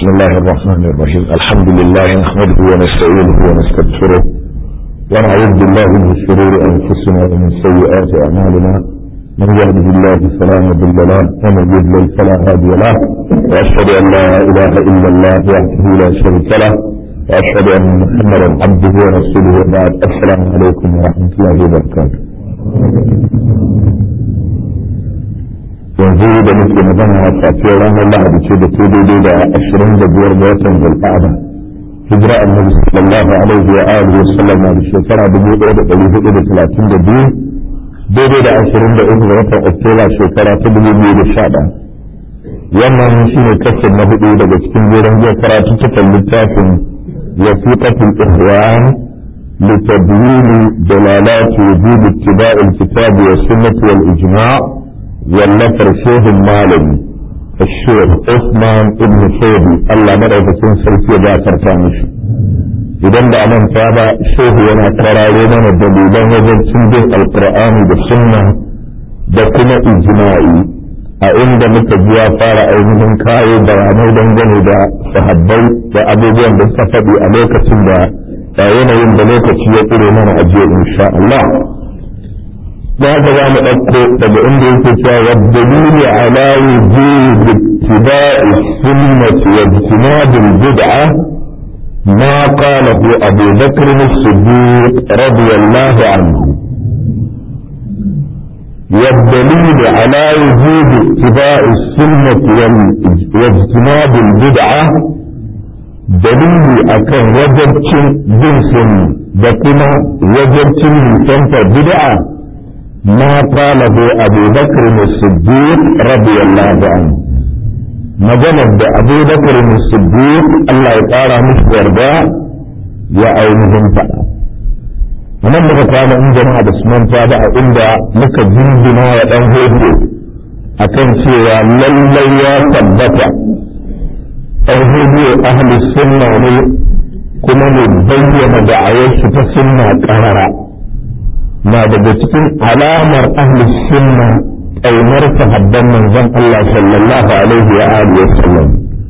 بسم الله الرحمن الرحيم الحمد لله نحمده ونستعينه ونستغفره ونعوذ بالله من شرور انفسنا ومن سيئات اعمالنا من يهده الله فلا مضل له ومن يضلل فلا هادي له واشهد ان لا اله الا الله وحده لا شريك له واشهد ان محمدا عبده ورسوله وبعد السلام عليكم ورحمه الله وبركاته yanzu da muke magana a safiyar ranar lahadi ce da ke daidai da ashirin da biyar ga watan zulqa'ada hijira annabi sallallahu alaihi wa alihi wa sallam na da shekara dubu ɗaya da ɗari hudu da talatin da biyu daidai da ashirin da uku ga watan oktoba shekara ta dubu biyu da sha ɗaya wannan shi ne kasar na hudu daga cikin jerin jiya karatu cikin littafin wasiqatul ihwan لتبيين دلالات وجوب اتباع الكتاب والسنة والإجماع والنفر شيخ المالي الشيخ عثمان ابن سيدي الله مدعو كن سلسية جاسر تامش idan da nan ta ba shehu yana karare mana dalilan wajen cin alkur'ani da sunna da kuma ijma'i a inda muka ji ya fara ainihin kayo bayanai dangane da sahabbai da abubuwan da suka faɗi a lokacin da da yanayin da lokaci ya tsire mana a jiya insha Allah da haka za mu ɗauko daga inda yake cewa wa dalili ala wujub ittiba'i sunnati wa ijtinabil bid'a ما قاله أبو بكر الصديق رضي الله عنه والدليل على وجوب اتباع السنة واجتناب البدعة دليل أكن وجبت جنس بكما وجبت من بدعة ما قاله أبو بكر الصديق رضي الله عنه maganar da abu bakar siddiq Allah ya ƙara musu yarda ya ainihin faɗa nan muka kwana in jama'a da su manta ba a inda muka jinjina wa ɗan hoto a kan cewa lallai ya tabbata ɗan hoto ahli sunna ne kuma ne bayyana da'awarsu ta sunna ƙarara na daga cikin alamar ahli sunna ƙaunar sahabban manzon Allah sallallahu alaihi wa alihi wa sallam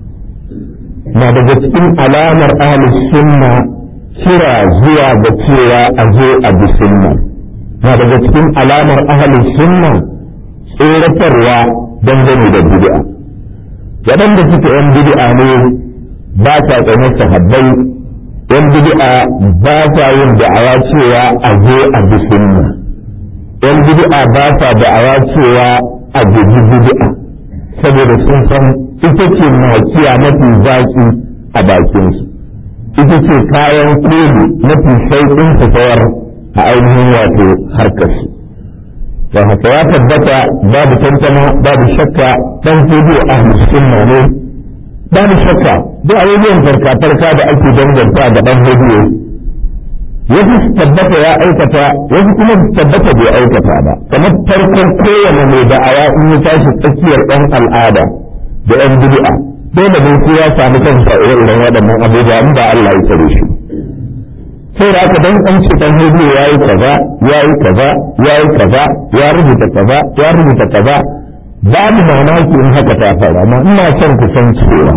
na daga cikin alamar ahli sunna kira zuwa ga cewa a zo a bi sunna na daga cikin alamar ahli sunna tsoratarwa dangane da bid'a waɗanda suke yan bid'a ne ba sa ƙaunar sahabbai yan bid'a ba sa yin da'awa cewa a zo a bi sunna yan bid'a ba sa da'awa cewa a guji bid'a saboda sun san ita ce makiya mafi zaki a bakinsu ita ce kayan koli mafi sauƙin su sayar a ainihin wato harkarsu don haka ya tabbata babu tantama babu shakka dan hudu ahli sunna ne babu shakka duk abubuwan farka-farka da ake danganta da dan hudu wasu tabbata ya aikata wasu kuma tabbata bai aikata ba kamar farkon kowane mai da'awa in ya tashi tsakiyar ɗan al'ada da ɗan bid'a dole ne ko ya samu kansa irin waɗannan abubuwa in ba Allah ya tsare shi sai da aka dan an ce dan hudu ya yi kaza ya yi kaza ya yi kaza ya rubuta kaza ya rubuta kaza babu mamaki in haka ta faru amma ina son ku san cewa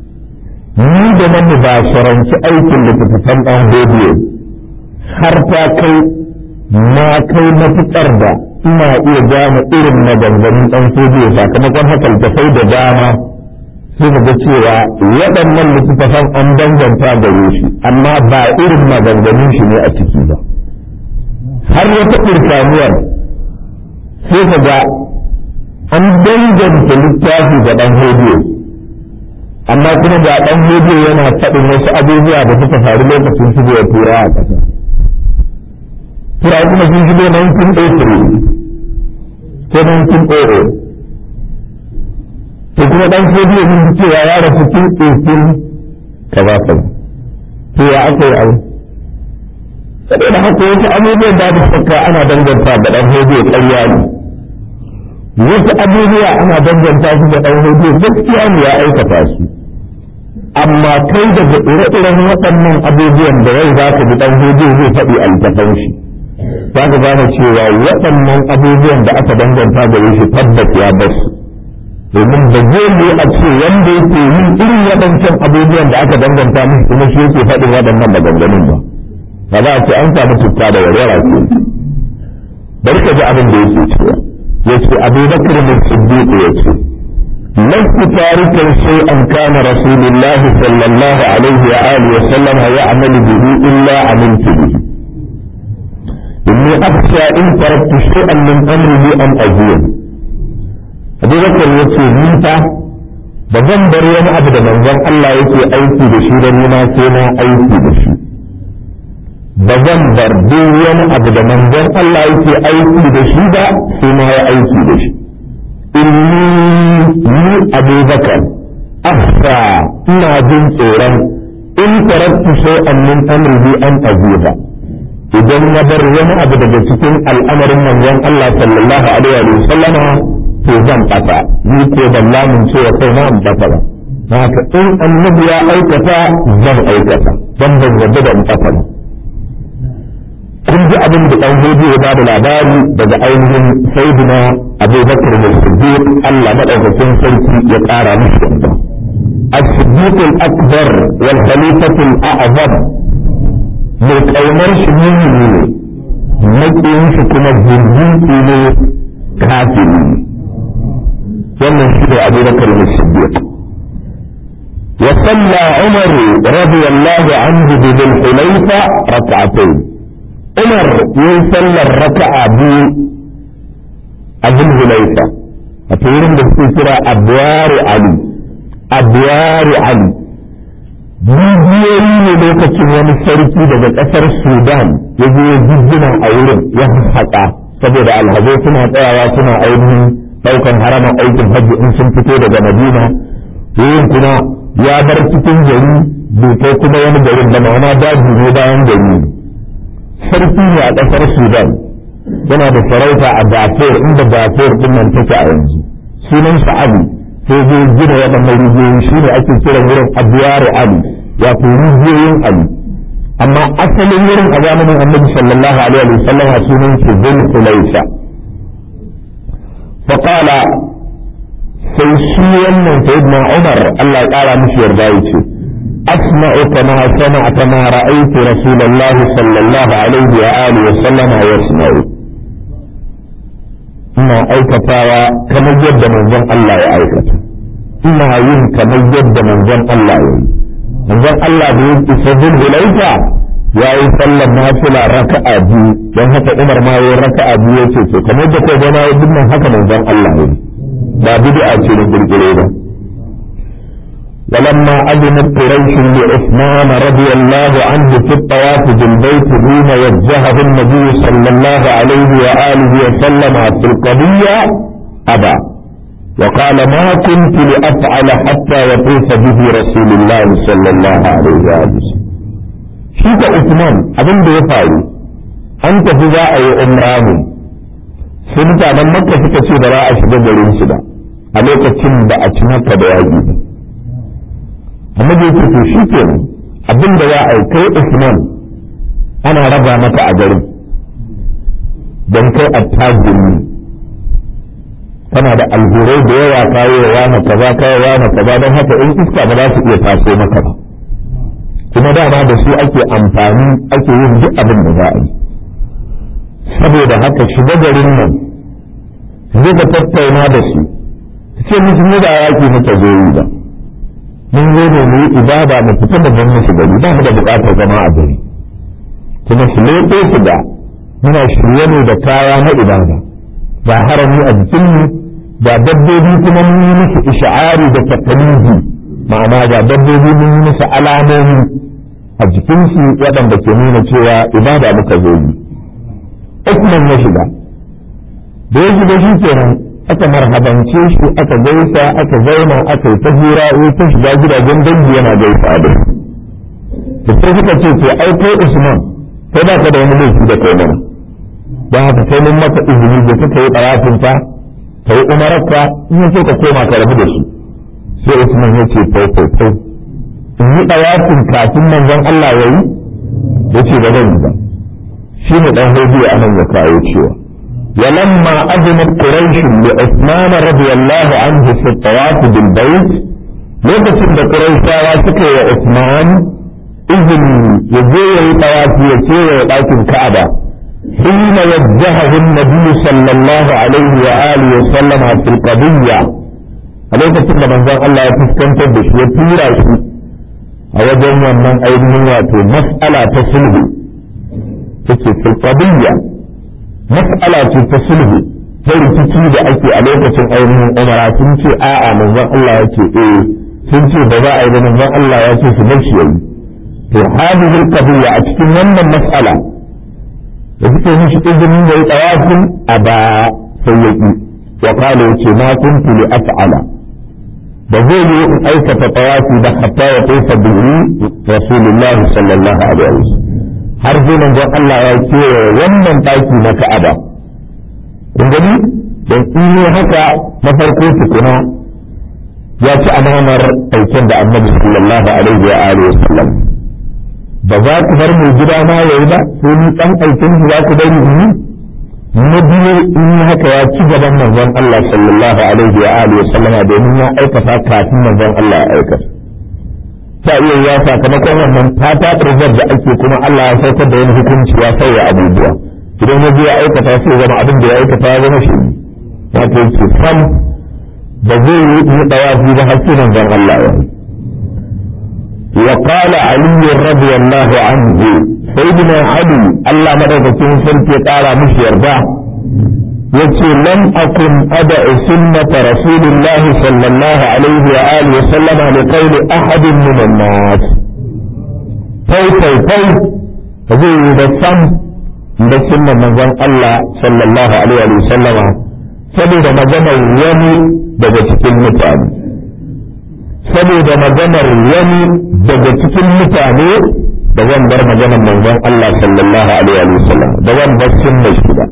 ni da nan ba sharanci aikin da kuka dan hudu har ta kai na kai matuƙar da ina iya gane irin maganganun ɗan sojiya sakamakon haka littafai da dama sai ga cewa waɗannan littattafan an danganta gare shi amma ba irin maganganun shi ne a ciki ba har wata irkaniyar sai ka ga an danganta littafi ga ɗan hodiyo amma kuma ga ɗan hodiyo yana faɗin wasu abubuwa da suka faru lokacin shigowar turawa a ƙasa turawa kuma sun shigo 1903 ko 1908 to kuma dan sojiya mun ji cewa ya rasu tun 18 kaza kaza to ya aka yi abu saboda haka wasu abubuwan da aka saka ana danganta da dan sojiya ƙarya ne wasu abubuwa ana danganta su da dan sojiya gaskiya ne ya aikata su amma kai daga ire-iren waɗannan abubuwan da yau za ka bi dan sojiya zai faɗi a littafan shi za ka gane cewa waɗannan abubuwan da aka danganta gare shi tabbas ya basu domin da zai yi a ce wanda yake yin irin waɗancan abubuwan da aka danganta musu kuma shi yake faɗin waɗannan maganganun ba ba za a ce an samu cuta da warwara ce bari ka ji abin da yake cewa yace Abu Bakr bin Siddiq yace لست تاركا شيئا كان رسول الله صلى الله عليه وآله وسلم يعمل به إلا عملت به إني أخشى إن تركت شيئا من أمره أن أزيد أبو بكر يقول منتا بزن بريان أبدا من ذن الله يقول أيتي بشي لنا كنا أيتي بشي بزن بريان أبدا من ذن الله يقول أيتي بشي دا سنا أيتي بشي إني أبو بكر أخشى إنا جن صورا إن تركت شيئا من أمره أن أزيد idan na bar wani abu daga cikin al'amarin manzon Allah sallallahu alaihi wa sallama to zan fata ni ko ban lamun cewa kai na an fata ba haka in annabi ya aikata zan aikata dan ban yarda da in fata ba kun ji abin da dan hudu ya bada labari daga ainihin sayyidina Abu Bakar da Siddiq Allah madaukakin sarki ya kara mishi yarda الصديق الأكبر والخليفة الأعظم mai ƙaunar shi mumini ne maƙiyin shi kuma zirgin ne kafiri ne wannan shi da abu bakar da siddiq wa salla umar radiyallahu anhu bi dhil hulayfa rak'atayn umar yayin sallar raka'a biyu a dhil hulayfa a wurin da suke kira abwar ali abwar ali bidiyoyi ne lokacin wani sarki daga ƙasar sudan ya je jijjina a wurin ya haƙa saboda alhazai suna tsayawa suna ainihin ɗaukan haraman aikin hajji in sun fito daga madina wurin kuma ya bar cikin gari bai kai kuma wani garin da ma'ana daji ne bayan gari sarki ne a ƙasar sudan yana da sarauta a dafur inda dafur ɗin nan take a yanzu sunan sa ali sai zai gina waɗannan rijiyoyi shi ne ake kiran wurin abuwaru ali wato rijiyoyin ali amma asalin wurin a zamanin annabi sallallahu alaihi wa sallam a sunan shi zul hulaisa فقال sai shi wannan sayyidina Umar Allah ya kara mishi yarda yace asma'u kama sama'a kama ra'aytu rasulullahi sallallahu alaihi wa alihi wa sallam yasma'u ina aikatawa kamar yadda manzon Allah ya aikata ina yin kamar yadda manzon Allah ya yi manzon Allah da yake sabin hulaifa ya yi sallar nafila raka'a biyu don haka Umar ma ya raka'a biyu yace to kamar da kai gana yin nan haka manzon Allah ya yi ba bid'a ce da kirkire ba ولما أذنت قريش لعثمان رضي الله عنه في الطواف بالبيت حين وجهه النبي صلى الله عليه وآله وسلم في القضية أبى وقال ما كنت لأفعل حتى يطوف به رسول الله صلى الله عليه وآله وسلم شيك عثمان أبن بيفعل أنت في ذا أي أمراني سنتا من مكة سكتي براء شبه جرين سبا عليك تنبأ أتنك بواجب annabi ya ce shi ke abin da ya aikai Usman ana raba maka a garin don kai attajiri kana da alhurai da yawa kayo wa na kaza kayo wa na kaza don haka in iska ba za su iya taso maka ba kuma dama da su ake amfani ake yin duk abin da za a yi saboda haka shiga garin nan zai ka tattauna da su ce musu mu da yaki muka zo yi ba mun zo ne mu yi ibada mu fita da ban musu gari ba mu da bukatar zama a gari kuma su leƙo su da muna shirye ne da kaya na ibada ba harami a jikinmu ba dabbobi kuma mun yi musu isha'ari da takaliji ma'ana ga dabbobi mun yi musu alamomi a jikinsu waɗanda ke nuna cewa ibada muka zo yi Usman ya shiga da ya shiga shi kenan aka marhabance shi aka gaisa aka zauna aka yi ta hira ya ta shiga gidajen dangi yana gaisa da da sai suka ce to ai kai Usman kai ba ka da wani laifi da kai mana don haka sai mun maka izini da kuka yi ɗarafin ta ka yi umararka in ce ka koma ka rabu da su sai Usman ya ce fai fai fai in yi ɗarafin kafin manzon Allah ya yi ya ce ba zan yi ba shi ne ɗan hudu a nan ya kawo cewa ولما أذنت قريش لعثمان رضي الله عنه في الطواف بالبيت lokacin da Qurayshawa suka yi wa Usman izini ya je ya yi tawafi ya kewaye ɗakin Ka'aba حين وجهه النبي صلى الله عليه وآله وسلم في القضية عليك كل من ذا الله تستنتج بش يطير شيء أوجه من أيضا واتو مسألة تصله في القضية مسألة تصله sai rikici da ake a lokacin ainihin umara sun ce a'a manzon Allah ya ce eh sun ce ba za a yi da manzon Allah ya ce su bar shi yayi to hadhihi qadiyya a cikin wannan mas'ala da suke mishi izinin da ya tsawafin a ba sai ya ƙi wa kala ya ce ma kuntu li af'ala da zai yi in aikata tawafi da hatta ya tofa bihi rasulullahi sallallahu alaihi wasallam har sai manzon Allah ya kewaye wannan ɗaki na Ka'aba kun gani don in yi haka na farko tukuna ya ci amanar aikin da annabi sallallahu alaihi wa alihi wasallam ba za ku bar mai gida na yayi ba sai ni dan aikin ku za ku bari ni na biyu in haka ya ci gaban manzon Allah sallallahu alaihi wa alihi wasallam domin ya aikata kafin manzon Allah ya aikata ta iya ya sakamakon wannan fata preserve da ake kuma Allah ya saukar da wani hukunci ya sauya abubuwa idan ya je ya aikata sai zama abin da ya aikata ya zama shi wato yake sam ba zai yi yi dawafi ba har sai manzon Allah ya yi وقال علي رضي الله عنه سيدنا علي الله مدرسة سلك قال مش يرضى يقول لم أكن أدع سنة رسول الله صلى الله عليه وآله وسلم لقول أحد من الناس فوي فوي فوي فزي بسم بسم من الله صلى الله عليه وسلم saboda maganar wani daga cikin mutane saboda maganar wani daga cikin mutane da zan bar maganar manzon Allah sallallahu alaihi wa sallam da zan bar sunnar shi ba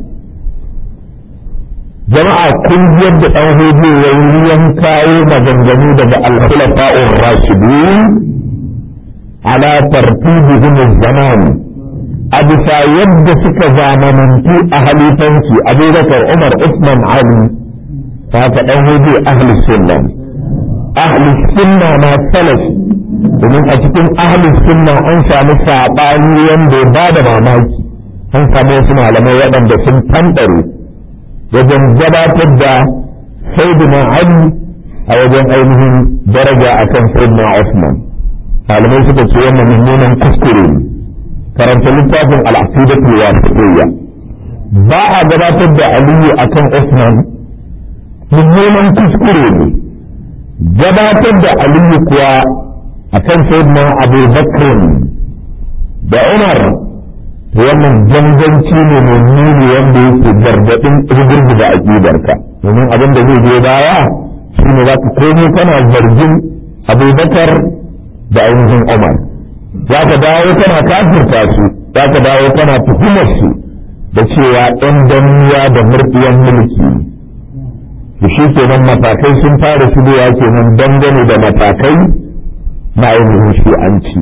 jama'a kun yadda dan hudu yayin yan kawo maganganu daga al-khulafa'ur rashidun ala tartibihim zaman a bisa yadda suka zamanantu a halifanci abubakar umar usman ali ta ka dan hudu ahli sunna ahli sunna na salafi domin a cikin ahli sunna an samu saɓani wanda ya bada mamaki an samu wasu malamai waɗanda sun tanɗare wajen gabatar da sayyidina ali a wajen ainihin daraja akan sayyidina usman malamai suka ce wannan mummunan kuskure ne karanta littafin al'aqidatul wasitiyya ba a gabatar da aliyu akan usman mummunan kuskure ne gabatar da aliyu kuwa a kan sayyidina abu bakr da umar wannan ganganci ne mai nuni wanda yake gargaɗin rigirgiza aƙidarka domin abin da zai je baya shi ne za ka komo kana zargin abubakar da ainihin umar za ka dawo kana kafirta su za ka dawo kana tuhumar su da cewa ɗan danniya da murɗiyan mulki to shi kenan matakai sun fara shigowa kenan dangane da matakai na ainihin shi'anci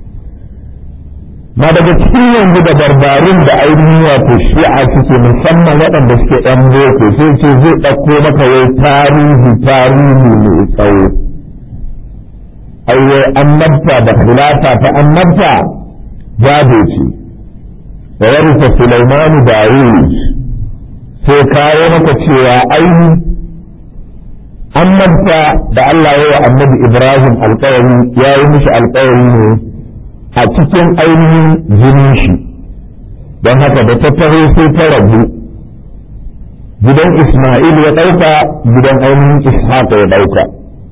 na daga cikin yanzu da barbarin da ainihin wato shi'a suke musamman waɗanda suke ɗan boko sai ce zai ɗauko maka wai tarihi tarihi mai tsawo aiwai annabta da khilafa ta annabta gado ce da warisa Sulaimanu Dawud sai kawo maka cewa ainihin annabta da Allah ya wa annabi Ibrahim alƙawari ya yi mishi alƙawari ne a cikin ainihin jinin shi don haka da ta taho sai ta rabu gidan Ismail ya ɗauka gidan ainihin Ishaq ya ɗauka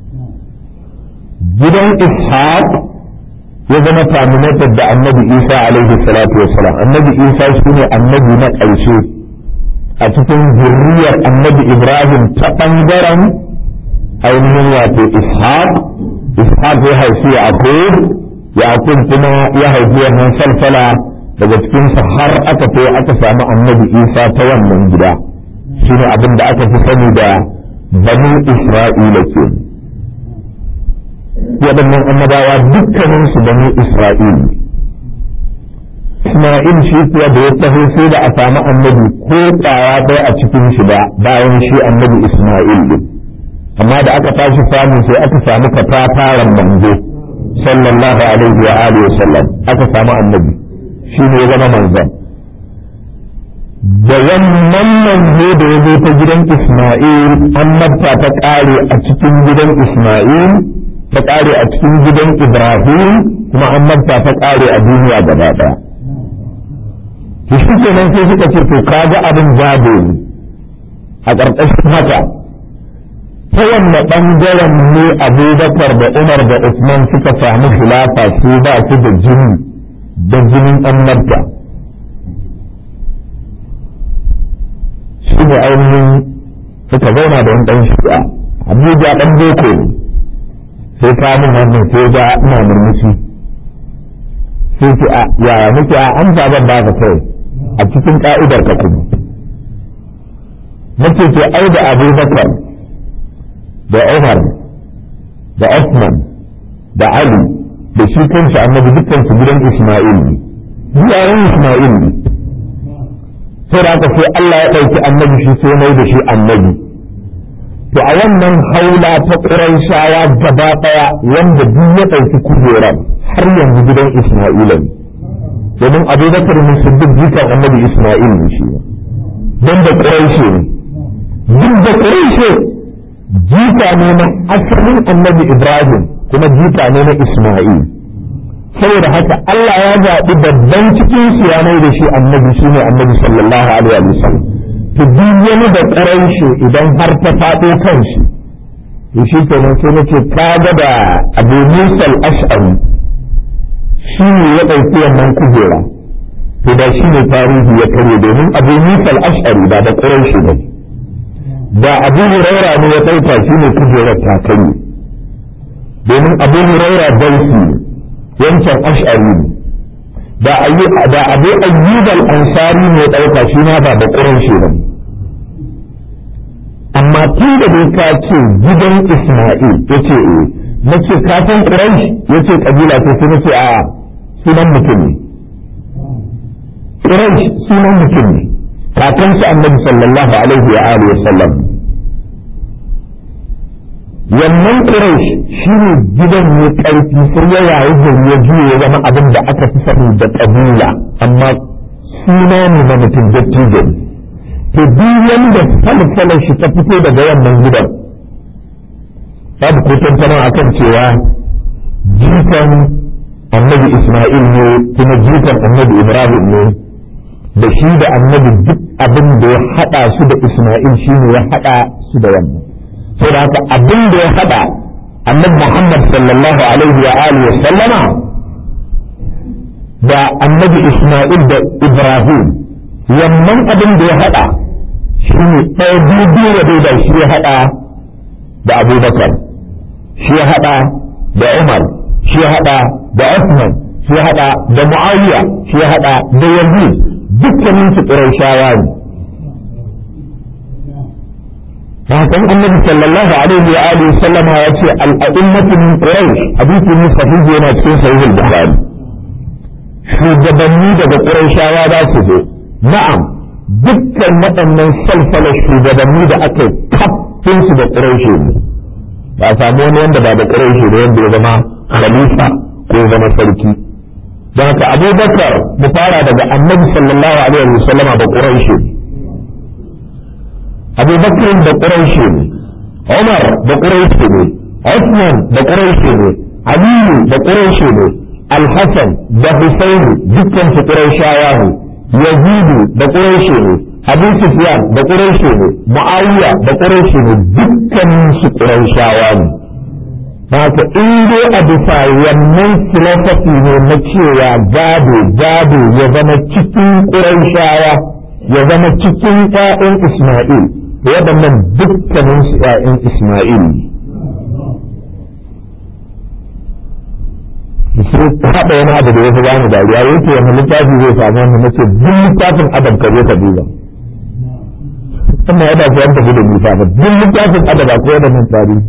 gidan Ishaq ya zama terminated da annabi Isa alaihi salatu wassalam annabi Isa shine annabi na ƙarshe a cikin zurriyar annabi Ibrahim ta ɓangaren ainihin wato ishaq ishaq ya haifi yaqub yaqub kuma ya haifi wannan salsala daga cikin sa har aka to aka samu annabi isa ta wannan gida shine abin da aka fi sani da banu isra'ila ke waɗannan annabawa dukkanin su banu isra'ila Isma'il shi kuwa da ya taho sai da a samu annabi ko ƙwaya ɗaya a cikin shi ba bayan shi annabi Isma'il din amma da aka tashi samu sai aka samu katafaren manzo sallallahu alaihi wa alihi wa sallam aka samu annabi shi ne ya zama manzon da wannan manzo da ya zo ta gidan Isma'il annabta ta ƙare a cikin gidan Isma'il ta ƙare a cikin gidan Ibrahim kuma annabta ta ƙare a duniya gaba ɗaya to shi kenan sai suka ce to kaga abin gado ne a ƙarƙashin haka ta wanne ɓangaren ne abubakar da umar da usman suka samu khilafa su ba su da jini da jinin annabta shi ne ainihin suka zauna da wani ɗan shi'a abuja ɗan boko ne sai kamun wannan sai ga ina murmushi sai ce a yaya muke a an zaɓar ba ka kai a cikin ka'idar ka kuma nake ce ai da abubakar da umar da osman da ali da shi kanshi annabi dukkan su gidan isma'il ne yaran isma'il ne sai da haka sai Allah ya ɗauki annabi shi sai mai da shi annabi to a wannan haula ta ƙuraishawa gaba ɗaya wanda duk ya ɗauki kujerar har yanzu gidan isma'ila ne domin abubakar ne siddiq jikan annabi isma'il ne shi don da ƙuraishe ne duk da ƙuraishe jika ne na asalin annabi ibrahim kuma jika ne na isma'il saboda haka Allah ya zaɓi babban cikin su ya mai da shi annabi shi ne annabi sallallahu alaihi wa sallam to duk wani da ƙuraishe idan har ta faɗo kan shi to shi kenan sai nace kaga da abu musa al-ash'ari shi ne ya ɗauki wannan kujera to da shi ne tarihi ya karye domin abu musa al-ash'ari ba da ƙuraishe ba da abu huraira ne ya ɗauka shi ne kujerar ta karye domin abu huraira dauki wancan ash'ari ne da abu ayyub al-ansari ne ya ɗauka shi ma ba da ƙuraishe ba amma tun da dai ka ce gidan isma'il ya ce eh nace ka san quraish yace kabila ce sai nace a sunan mutum ne quraish sunan mutum ne kakan su annabi sallallahu alaihi wa alihi wasallam wannan quraish shine gidan ne karfi sai ya yayi gari ya juye ya zama abin da aka fi sani da kabila amma suna ne na mutum dattijo to duk wanda falsalar shi ta fito daga wannan gidan babu ko tantana akan cewa jikan annabi Ismail ne kuma jikan annabi Ibrahim ne da shi da annabi duk abin da ya hada su da Ismail shine ya hada su da wannan saboda haka abin da ya hada annabi Muhammad sallallahu alaihi wa alihi wa sallama da annabi Ismail da Ibrahim wannan abin da ya hada shine ɗaya biyu da shi ya hada da Abubakar shi ya haɗa da Umar shi ya haɗa da Uthman shi ya haɗa da Muawiya shi ya haɗa da Yazid dukkanin su Qurayshawa ne Hakan Annabi sallallahu alaihi wa alihi sallama ya ce al-a'immatu min Quraysh hadisi ne sahihi yana cikin sahih al-Bukhari shugabanni daga Qurayshawa za su zo na'am dukkan waɗannan salsala shugabanni da aka kafin su da Quraysh ne ba a samu wani wanda ba da ƙuraishi da wanda ya zama khalifa ko ya zama sarki don haka abubakar mu fara daga annabi sallallahu alaihi wa sallama da ƙuraishi abubakar da ƙuraishi ne umar da ƙuraishi ne usman da ƙuraishi ne aliyu da ƙuraishi ne alhassan da husaini dukkan su ƙuraishawa ne yazidu da ƙuraishi ne Abu Sufyan da Quraishi ne Muawiya da Quraishi ne dukkanin su Quraishawa ne haka in dai a bisa wannan philosophy ne na cewa gado gado ya zama cikin Quraishawa ya zama cikin ƴaƴan Isma'il waɗannan dukkanin su ƴaƴan Isma'il ne sai haɗa wani abu da ya fi bani dariya yake wani littafi zai samu wani nace duk littafin adam ka zo ka duba wannan ya dace an tafi da nisa ba duk littafin adaba ko da nan tarihi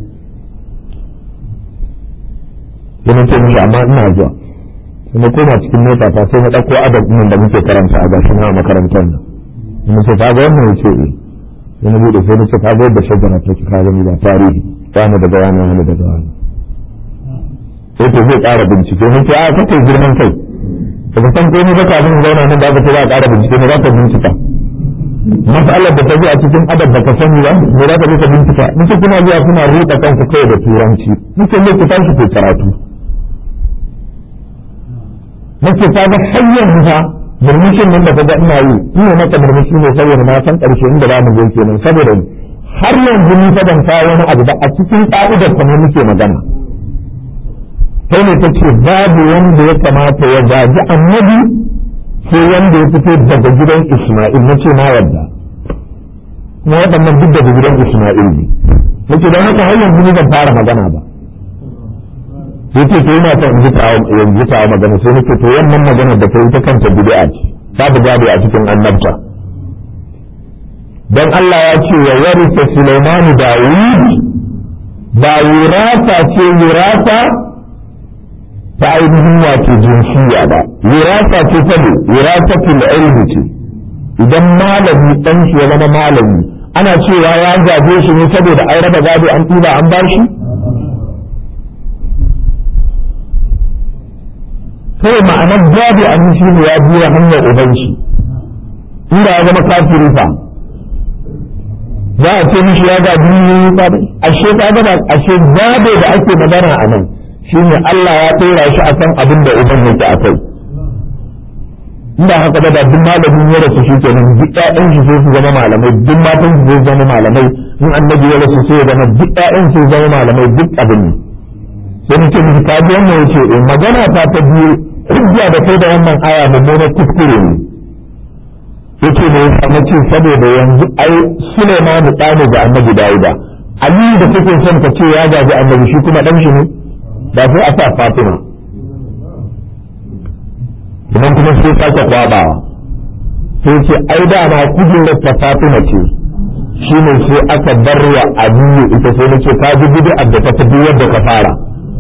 yana ce mishi amma ina zuwa sai na koma cikin mota ta sai na ɗauko adab nan da muke karanta a gashi na makarantar nan sai na ce ka ga wannan ya ce eh sai na buɗe sai na ce ka ga yadda shajara ta ki ka gani ba tarihi wani daga wani wani daga wani sai to zai ƙara bincike ne ce a kake girman kai ba ka san komai ba kafin zauna nan ba ka za a ƙara bincike ne za ka bincika mas'alar da ta zo a cikin adab da ka sani ba me za ka je ka bincika nake kuna zuwa kuna ruɗa kanku kai da turanci nake ne ku tashi ku karatu nake ta ga hanyar fa murmushin nan da ka ga ina yi ina maka murmushi ne saboda na san ƙarshe inda za mu je kenan saboda har yanzu ni fa ban kawo wani abu ba a cikin ƙa'idar ta ne muke magana sai ne ta ce babu wanda ya kamata ya gaji annabi sai wanda ya fito daga gidan Ismail na ce na yarda kuma waɗannan duk daga gidan Ismail ne nake don haka har yanzu ni ban fara magana ba sai ce to yana son ji tawo yanzu tawo magana sai nake to wannan magana da kai ta kanta bid'a ce babu gado a cikin annabta dan Allah ya ce wa warisa Sulaiman Dawud ba wirasa ce wirasa ta ainihin wato jinsiya ba wirasa ce ta ne wirasatul ilmi ce idan malami dan shi ya zama malami ana cewa ya gaje shi ne saboda an raba gado an tuba an bashi sai ma'anar gado an shi ne ya biya hanyar uban shi inda ya zama kafiri fa za a ce mishi ya gaji ashe ka gaba ashe gado da ake magana a nan shine Allah ya tsora shi akan abin da uban yake akai inda haka da duk malamin ya rasu shi kenan duk ƴaƴan shi sai su zama malamai duk matan su sai zama malamai in annabi ya rasu sai ya zama duk ƴaƴan su zama malamai duk abin ne sai mutum ji ka ji wannan yace eh magana ta ta biyu hujja da kai da wannan aya mummuna kuskure ne yace ne ya samu ce saboda yanzu ai Sulaiman ɗane ga annabi Dawuda Ali da kake son ka ce ya gaji annabi shi kuma dan shi ne da sai a sa fatima idan kuma sai sake kwabawa sai ce ai da ma kujerar ta fatima ce shi ne sai aka bar wa aliyu ita sai nace ka ji bid'ar da ta fi yadda ka fara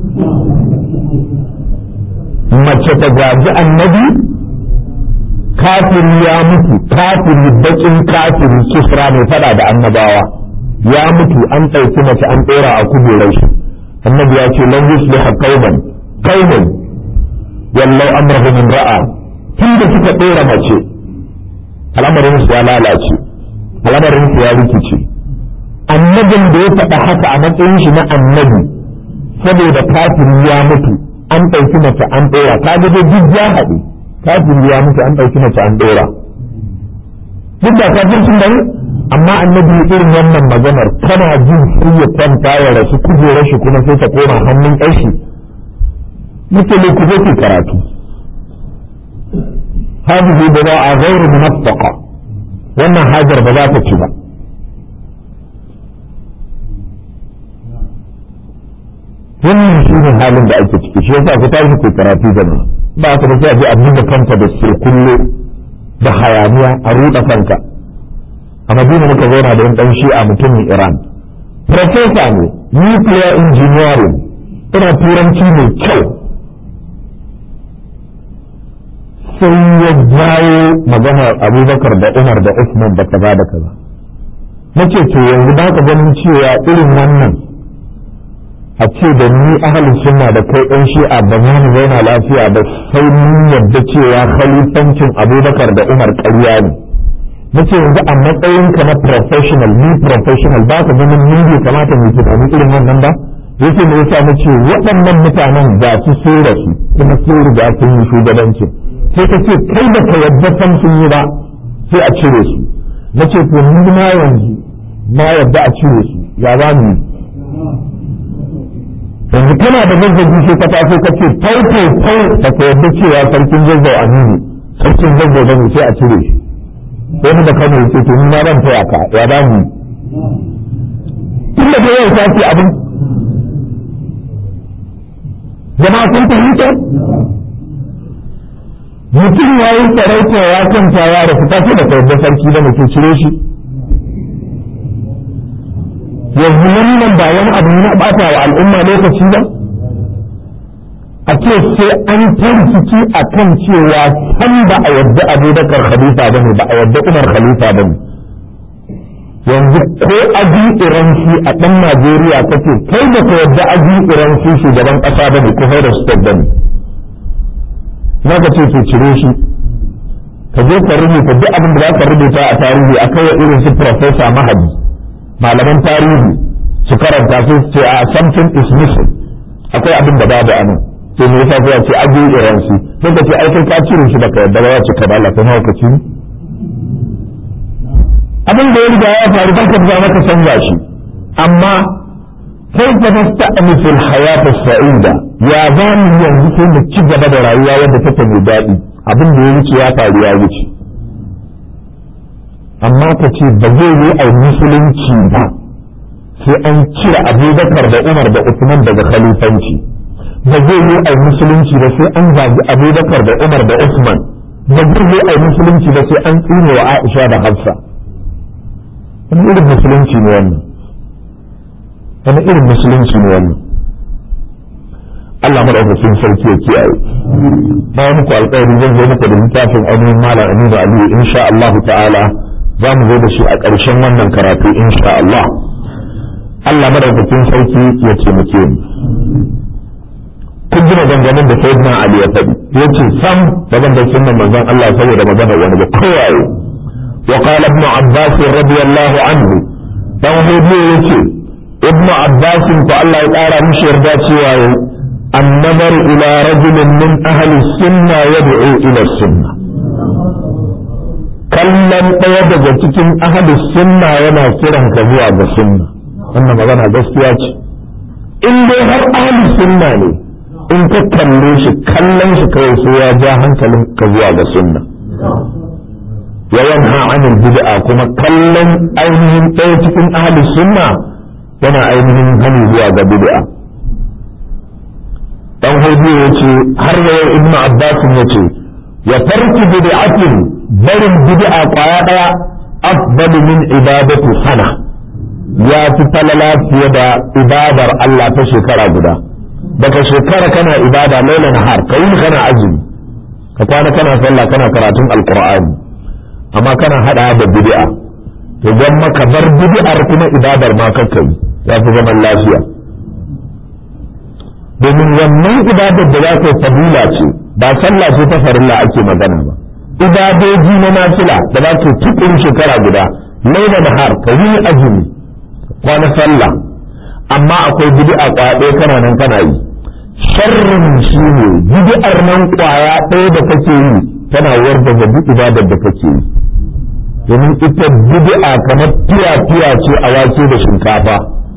mace ta gaji annabi kafiri ya mutu kafiri bakin kafiri kisra mai fada da annabawa ya mutu an ɗauki mace an ɗora a kujerar shi النبي يأتي لن يصلح قوما قوما ولو أمره من رأى tun da suka ɗora mace al'amarin su ya lalace al'amarin su ya rikice annabin da ya faɗa haka a matsayin shi na annabi saboda kafin ya mutu an ɗauki mace an ɗora ka ga dai duk ya haɗe kafin ya mutu an ɗauki mace an ɗora duk da kafircin da amma annabi irin wannan maganar kana jin sai ya kwanta ya rasu kujerar shi kuma sai ta koma hannun ƙashi mutane ku ke karatu hadihi da za a gairu munaffaka wannan hajar ba za ta ci ba wannan shi ne halin da ake ciki shi yasa ku tashi ku karatu da ba ka da sai a je a buga kanta da kullo da hayaniya a ruɗa kanka a madina muka zauna da ɗan shi'a mutumin iran profesa ne nuclear engineering ina turanci mai kyau sai ya jawo maganar abubakar da umar da usman da kaza da kaza nace to yanzu ba ka ganin cewa irin wannan a ce da ni ahalin sunna da kai ɗan shi'a ba za mu zauna lafiya ba sai mun yarda cewa khalifancin abubakar da umar ƙarya ne nace yanzu a matsayinka na professional ni professional ba ka ganin ni bai kamata mu tunani irin wannan ba yace me yasa nace waɗannan mutanen ga su so da su kuma sun riga sun yi shugabanci sai ka ce kai da ka yadda san sun yi ba sai a cire su nace to ni ma yanzu na yadda a cire su ya za mu yanzu kana da zazzabi sai ka taso ka ce tau tau tau da ka yadda cewa sarkin zazzau aminu sarkin zazzau bane sai a cire shi wani da kano ce to ni na ran taya ka ya ba mu tun da yau ta ce abin jama'a sun fahimta mutum ya yi sarauta ya kanta ya da fita sai da kawai sarki da mutum cire shi yanzu wannan ba wani abu na bata wa al'umma lokaci ba a ce sai an tarkici a kan cewa san ba a yadda abubakar khalifa ba ne ba a yadda umar khalifa ba ne yanzu ko aji iranci a ɗan najeriya kake kai da ka yadda aji iranci shugaban ƙasa ba ne ko da su ba ne na ka ce su cire shi ka je ka rubuta duk abin da za ka rubuta a tarihi a kai irin su profesa mahadi malaman tarihi su karanta su ce a something is missing akwai abin da babu a nan sai me yasa sai ce aje iransu sai ka ce ai kai ka cire shi baka yadda ba ya ce ka da Allah kai ka ci abin da ya riga ya faru ba ka za maka canza shi amma kai ka nasta'nifu al-hayat as-sa'ida ya zamu yanzu sai mu ci gaba da rayuwa wadda take mai daɗi abin da ya wuce ya faru ya wuce amma ka ce ba zai yi a musulunci ba sai an cire abubakar da umar da usman daga khalifanci ba zai yi a musulunci ba sai an zagi abubakar da umar da usman ba zai yi a musulunci ba sai an tsine wa aisha da hafsa wani irin musulunci ne wannan wani irin musulunci ne wannan Allah madaukakin sarki ya kiyaye na yi muku alƙawari zan zo muku da littafin ainihin malam aminu aliyu insha Allah ta'ala za mu zo da shi a ƙarshen wannan karatu insha Allah Allah madaukakin sarki ya taimake mu kun ji maganganun da sayyidina Ali ya faɗi ya ce sam da ban da sunnan manzon Allah saboda magana wani ba kowaye wa qala ibn Abbas radiyallahu anhu dan hudu yace ibn Abbas ko Allah ya ƙara mishi yarda cewa النظر إلى رجل من أهل السنة يدعو إلى السنة kallon ɗaya daga cikin ahalus sunna yana kiran ka zuwa ga sunna wannan magana gaskiya ce in dai har ahalus sunna ne in ka kalle shi kallon shi kawai sai ya ja hankalin ka zuwa ga sunna wa yanha anil bid'a kuma kallon ainihin ɗaya cikin ahalus sunna yana ainihin hani zuwa ga bid'a dan hudu ya ce har da yau ibnu abbas ya ce ya tarki bid'atin barin bid'a kwaya daya afdalu min ibadatu sana ya fi falala fiye da ibadar Allah ta shekara guda daga shekara kana ibada lailan har kai kana azumi ka kwana kana sallah kana karatun alqur'ani amma kana hada da bid'a to dan maka bar bid'ar kuma ibadar ma kakkai ya fi zaman lafiya domin wannan ibadar da za ka fadila ce ba sallah ce ta farilla ake magana ba ibadoji na nafila da za ka tukun shekara guda laila da har ka yi azumi kwana sallah amma akwai bid'a kwaya ɗaya kana nan kana yi sharrin shi ne bid'ar nan kwaya ɗaya da kake yi tana warda da duk ibadar da kake yi domin ita bid'a kamar tiya-tiya ce a wake da shinkafa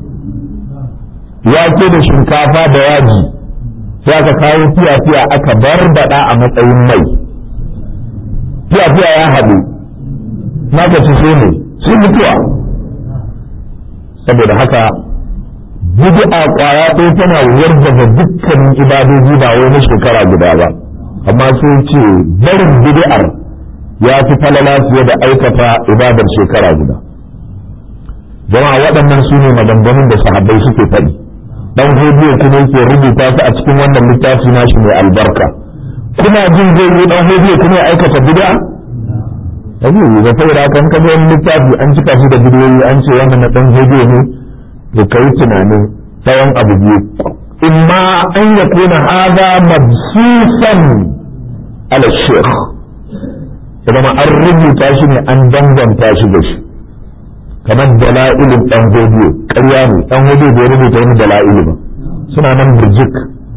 wake da shinkafa da yaji sai aka kawo fiya-fiya aka barbada a matsayin mai fiya-fiya ya haɗu maka ci so ne sun mutuwa saboda haka bid'a kwaya ɗaya tana wargaza dukkanin ibadoji ba wai na shekara guda ba amma sun ce barin bid'ar ya fi falala fiye da aikata ibadar shekara guda jama'a waɗannan su ne maganganun da sahabbai suke faɗi dan hodiyo kuma yake rubuta su a cikin wannan littafi nashi mai albarka kuna jin zai yi dan hodiyo kuma ya aikata bid'a abu da saboda kan kaga wani littafi an cika shi da bidiyoyi an ce wannan na dan hodiyo ne to kai tunanin tsawon abu biyu imma an yakuna hadha mabsusan ala shaykh idan an rubuta shi ne an danganta shi da shi kamar dala'ilin dan godiyo ƙarya ne dan godiyo bai rubuta wani dala'ilu ba suna nan burjik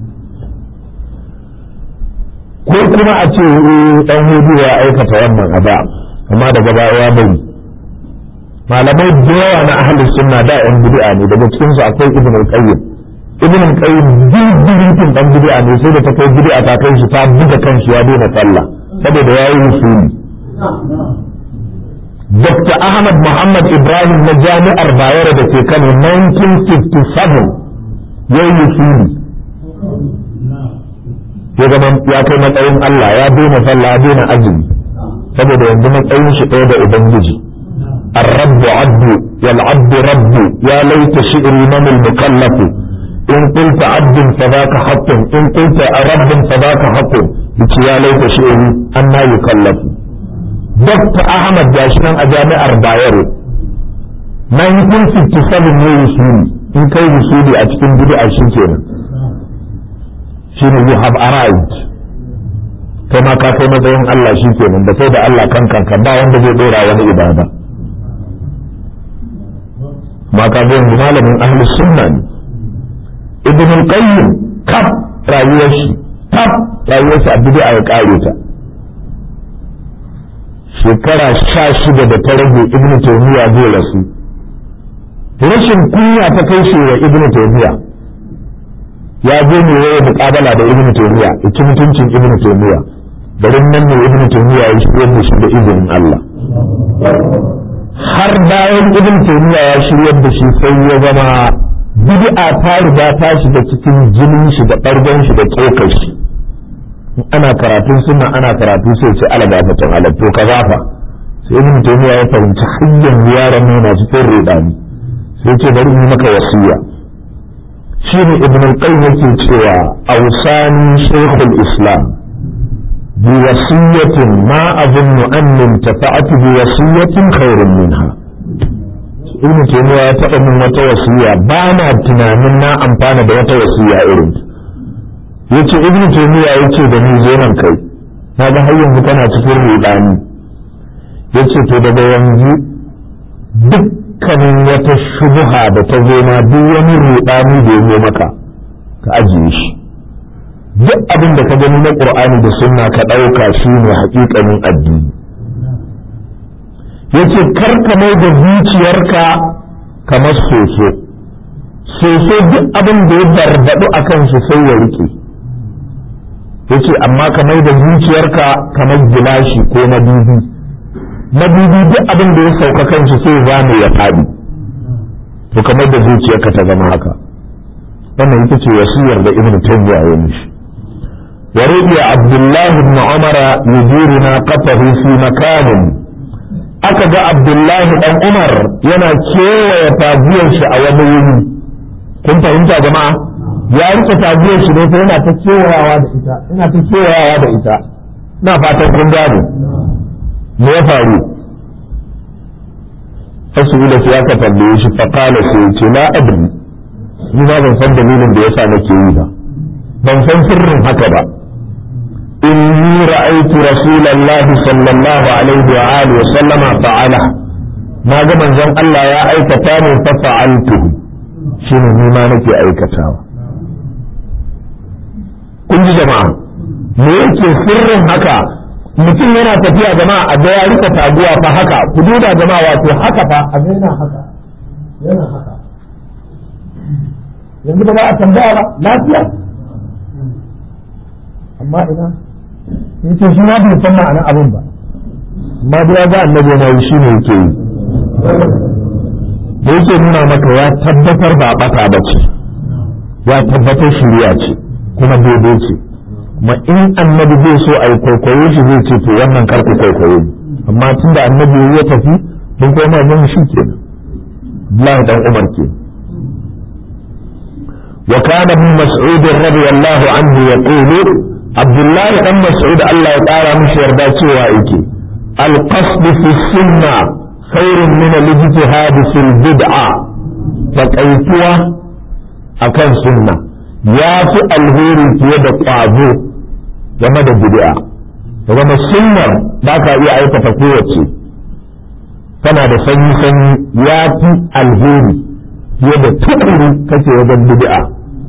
ko kuma a ce dan godiyo ya aikata wannan a da amma daga baya ya bari malamai da yawa na ahlus sunna da yan bid'a ne daga cikin su akwai ibn al-qayyim ibn al-qayyim dindindin dan bid'a ne sai da ta kai bid'a ta kai shi ta buga kanshi ya daina sallah saboda yayi usuli Dr. Ahmad Muhammad Ibrahim na jami'ar Bayero da ke Kano 1957 ya yi fili. Ya zama ya kai matsayin Allah ya daina sallah ya daina azumi saboda yanzu matsayin shi ɗaya da Ubangiji. الرب عبد والعبد رب يا ليت شئري من المكلف إن قلت عبد فذاك حق إن قلت رب فذاك حق يا ليت شئري أما يكلف Dr. Ahmad gashi nan a jami'ar Bayero 1957 ne usuli in kai usuli a cikin bid'a shi kenan shi ne you have arrived kai ma ka kai matsayin Allah shi kenan da kai da Allah kan kanka ba wanda zai dora wani ibada ma ka ga yanzu malamin ahlus sunna ne ibn al-qayyim kaf rayuwar shi kaf rayuwar shi a bid'a ya kare ta shekara sha shida da ta rage ibn taymiya zai rasu rashin kunya ta kai shi wa ibn taymiya ya je ne yayin muqabala da ibn taymiya ya mutuncin ibn taymiya garin nan ne ibn taymiya ya shirye da shi da izinin Allah har bayan ibn taymiya ya shirye da shi sai ya zama bid'a ta riga ta shiga cikin jinin shi da ɓargon shi da tsokar shi ana karatun suna ana karatu sai ce ala ga mutum ala to ka zafa sai ibn taymiya ya fahimci hanyar yaran ne na cikin rudani sai ce bari yi maka wasiya shine ibn al-qayyim yake cewa awsani shaykhul islam bi wasiyatin ma azunnu an intafa'tu bi wasiyatin khairun minha ibn taymiya ya taɓa min wata wasiya ba na tunanin na amfana da wata wasiya irin yace ibn taymiya yace da ni zo nan kai na ga har yanzu kana cikin rudani yace to daga yanzu dukkanin wata shubha da ta zo ma duk wani rudani da ya maka ka ajiye shi duk abin da ka gani na qur'ani da sunna ka ɗauka shi ne haƙiƙanin addini yace kar ka mai da zuciyarka kamar soso soso duk abin da ya barbaɗu a kan shi sai ya rike yace amma ka mai da zuciyarka kamar gilashi ko madubi madubi duk abin da ya sauka kan shi sai zame ya faɗi to kamar da zuciyarka ta zama haka wannan ita ce wasiyar da ibnu taymiya ya mishi ورضي عبد الله بن عمر يدير ناقته في مكان aka ga abdullahi dan umar yana kewaye tagiyar shi a wani wuri kun fahimta jama'a ya rike tagiyar shi ne sai yana ta kewayawa da ita yana ta kewayawa da ita na fatan kun gane me ya faru fasu da ya ka tambaye shi fa qala sai ce la adri ni ba ban san dalilin da yasa nake yi ba ban san sirrin haka ba إني رأيت رسول الله صلى الله عليه وآله وسلم فعله ما من زن الله يا أيكتاني ففعلته شنو ما نكي أيكتاوا kun ji jama'a me yake sirrin haka mutum yana tafiya jama'a a ga ya rika taguwa fa haka ku duba jama'a wato haka fa a ga yana haka yana haka yanzu ba za a tambaya ba lafiya amma ina yace shi ma bai san ma'anar abin ba amma da ga annabi yana yi shine yake yi da yake nuna maka ya tabbatar ba bata ba ce ya tabbatar shiriya ce kuma daidai ce kuma in annabi zai so a yi kwaikwayo shi zai ce to wannan karku kwaikwayo amma tun da annabi ya tafi mun koma mun shi ke Allah dan Umar ke وكان ابن مسعود رضي الله عنه يقول abdullahi dan mas'ud Allah ya ƙara mishi yarda cewa yake alqasd fi sunna khairun min al-ijtihad fil bid'a taqaituwa akan sunna ya fi alheri fiye da ƙwazo game da bid'a zama sunnar ba ka iya aikata kowace tana da sanyi sanyi ya fi alheri fiye da tukuru kake wajen bid'a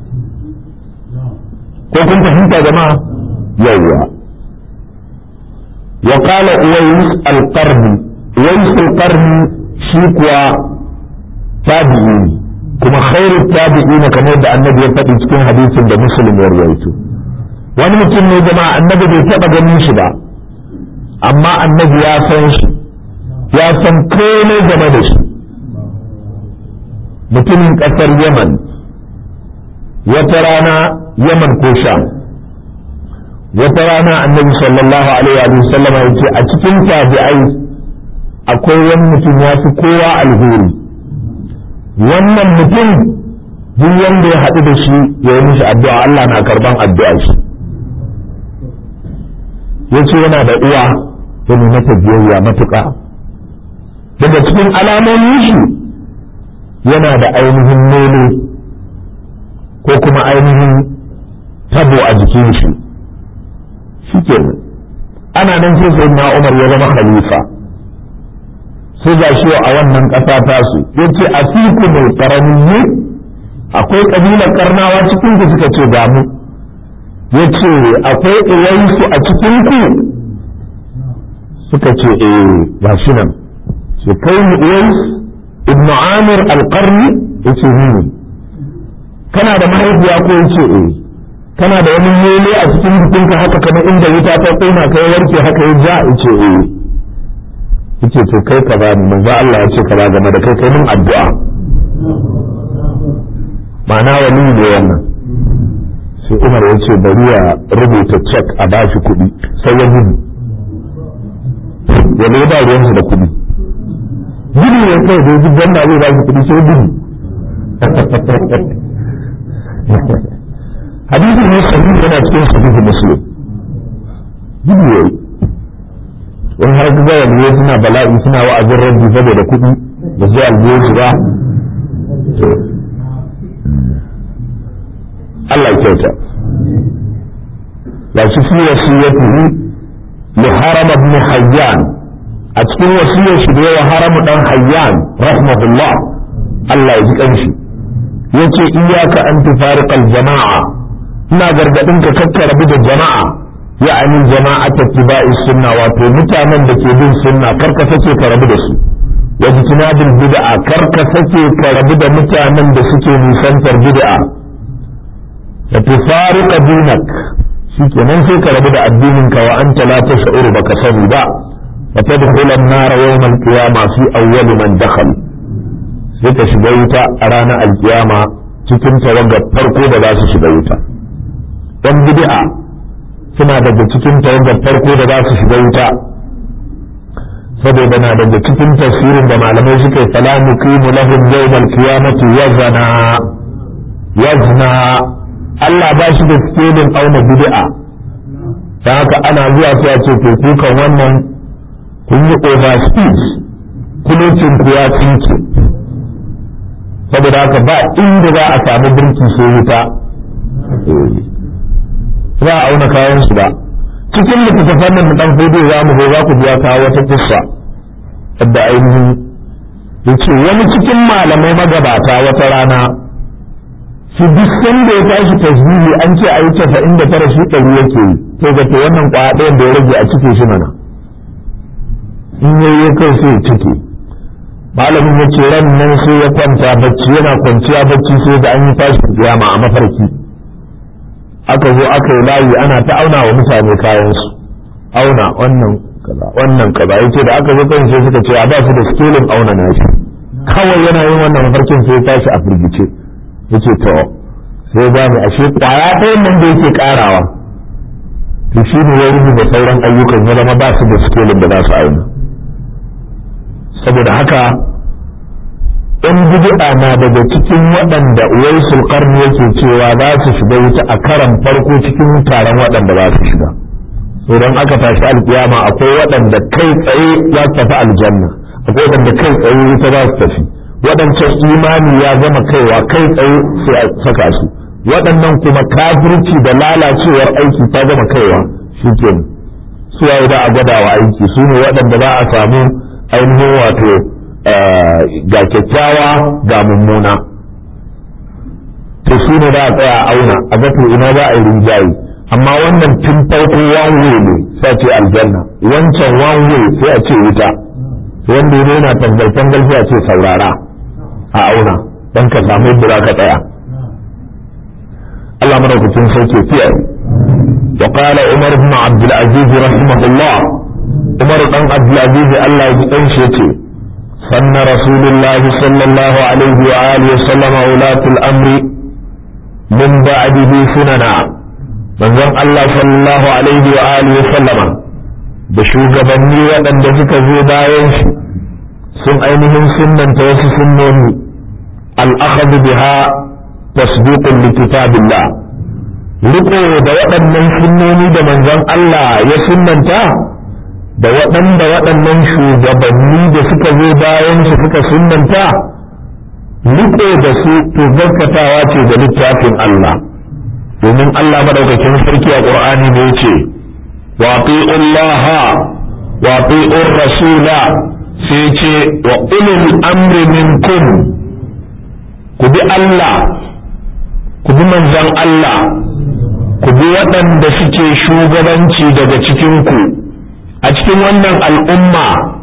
ko kun fahimta jama'a yawwa wa qala uwais al-qarni uwais al-qarni shi kuwa tabi'i kuma khairu tabi'in kamar da annabi ya faɗi cikin hadisin da muslim ya rawaito wani mutum ne jama'a annabi bai taɓa ganin shi ba amma annabi ya san shi ya san komai game da shi mutumin ƙasar yaman wata rana yaman ko sham wata rana annabi sallallahu alaihi wa sallam ya ce a cikin tabi'ai akwai wani mutum ya fi kowa alheri wannan mutum duk wanda ya haɗu da shi ya yi mishi addu'a Allah na karban addu'a shi ya ce yana da uwa ya nuna ta biyayya matuƙa daga cikin alamomin shi yana da ainihin nono ko kuma ainihin tabo a jikin shi shi kenan ana nan sai sai na umar ya zama khalifa sai ga shi a wannan ƙasa tasu ya ce a fiku mai ƙaramin ne akwai ƙabilar karnawa cikin ku suka ce ga mu ya ce akwai uwaisu a cikin ku suka ce eh ga shi nan ce kai mu uwais ibnu amir alƙarni ya ce ni kana da mahaifiya ko ya ce eh kana da wani yele a cikin jikinka haka kamar inda wuta ta kona kai warke haka ya ja ya ce eh yace to kai ka bani manzo Allah ya ce ka ba game da kai kai mun addu'a ma'ana wani ne wannan sai Umar ya ce bari ya rubuta check a bashi kuɗi sai ya gudu ya ne ba ruwansa da kuɗi gudu ne kai da gudu wanda zai bashi kuɗi sai gudu hadisi ne sahihi yana cikin sahihi muslim gudu yayi in har ga waliyo suna bala'i suna wa'azin rabbi saboda kuɗi da zai albiyo su ba Allah kyauta la shi fi wasiyatihi li haram ibn hayyan a cikin wasiyar shi da yawa haram dan hayyan rahmatullah Allah ya ji kanshi yace iyyaka an tufariqa al-jama'a ina gargadin ka kakkarabu da jama'a يعني جماعة اتباع السنة واتو متامن دكي بين سنة كركا سكي كربو دسو واجتناب البدعة كركا سكي كربو دا متامن دسكي نسانتر بدعة فتفارق دينك شكي من سيك ربو دا الدينك وأنت لا تشعر بك سنبا فتدخل النار يوم القيامة في أول من دخل سيك شبيتا أرانا القيامة cikin tawagar farko da za su shiga wuta ɗan bid'a suna daga cikin tawagar farko da za su shiga wuta saboda na daga cikin tafsirin da malamai suka yi fala nuqimu lahum yawmal qiyamati wazana wazna Allah ba shi da skelin auna bid'a ta haka ana zuwa sai a ce to kukan wannan kun yi overspeed kulucin ku ya tsinke saboda haka ba inda za a samu birki sai wuta za a auna kayan su ba cikin littattafan nan dan hudu za mu za ku biya kawo wata kissa da ainihin yace wani cikin malamai magabata wata rana shi duk sanda ya tashi tasbihi an ce a yi casa'in da tara shi ɗari yake yi to ga to wannan kwaya ɗayan da ya rage a cike shi mana in yayi kai sai ya cike malamin ya ce ran nan sai ya kwanta bacci yana kwanciya bacci sai da an yi tashin kiyama a mafarki aka zo aka yi layi ana ta auna wa mutane kayansu auna wannan kaza wannan kaza yace da aka zo kan sai suka ce a ba su da skelin auna nashi kawai yana yin wannan mafarkin sai ya tashi a firgice yace to sai ya gane ashe kwaya ɗayan nan da yake karawa to shi ne ya rubuta sauran ayyukan ya zama ba su da skelin da za su auna saboda haka in bid'a na daga cikin waɗanda uwaisul qarni yake cewa za su shiga wuta a karan farko cikin taron waɗanda za su shiga idan aka tashi alkiyama akwai waɗanda kai tsaye za su tafi aljanna akwai waɗanda kai tsaye wuta za su tafi waɗancan imani ya gama kaiwa kai tsaye sai a saka su waɗannan kuma kafirci da lalacewar aiki ta gama kaiwa shi ke su waye da a gwadawa aiki su ne waɗanda za a samu ainihin wato ga kyakkyawa ga mummuna to su ne da a tsaya a auna a ga to ina za a yi rinjaye amma wannan tun farko one way ne sai a ce aljanna wancan one way sai a ce wuta wanda ya yana tangal tangal sai a ce saurara a auna don ka samu yadda za ka tsaya Allah madaukakin sauke fiye وقال عمر بن عبد العزيز رحمه الله عمر بن عبد العزيز الله يجزيه سن رسول الله صلى الله عليه وآله وسلم ولاة الأمر من بعده سننا من ذن الله صلى الله عليه وآله وسلم da shugabanni waɗanda suka zo bayan shi sun ainihin sunnanta wasu sunnoni al'akhadhu biha tasdiqun li kitabillah riko da waɗannan sunnoni da manzon Allah ya sunnanta da waɗanda waɗannan shugabanni da suka zo bayan su suka sunanta riko da su to gaskatawa ce da littafin Allah domin Allah madaukakin sarki a Qur'ani ne yace wa Allah wa rasula sai ce wa ulul amri minkum ku bi Allah ku bi manzon Allah ku bi waɗanda suke shugabanci daga cikinku a cikin wannan al'umma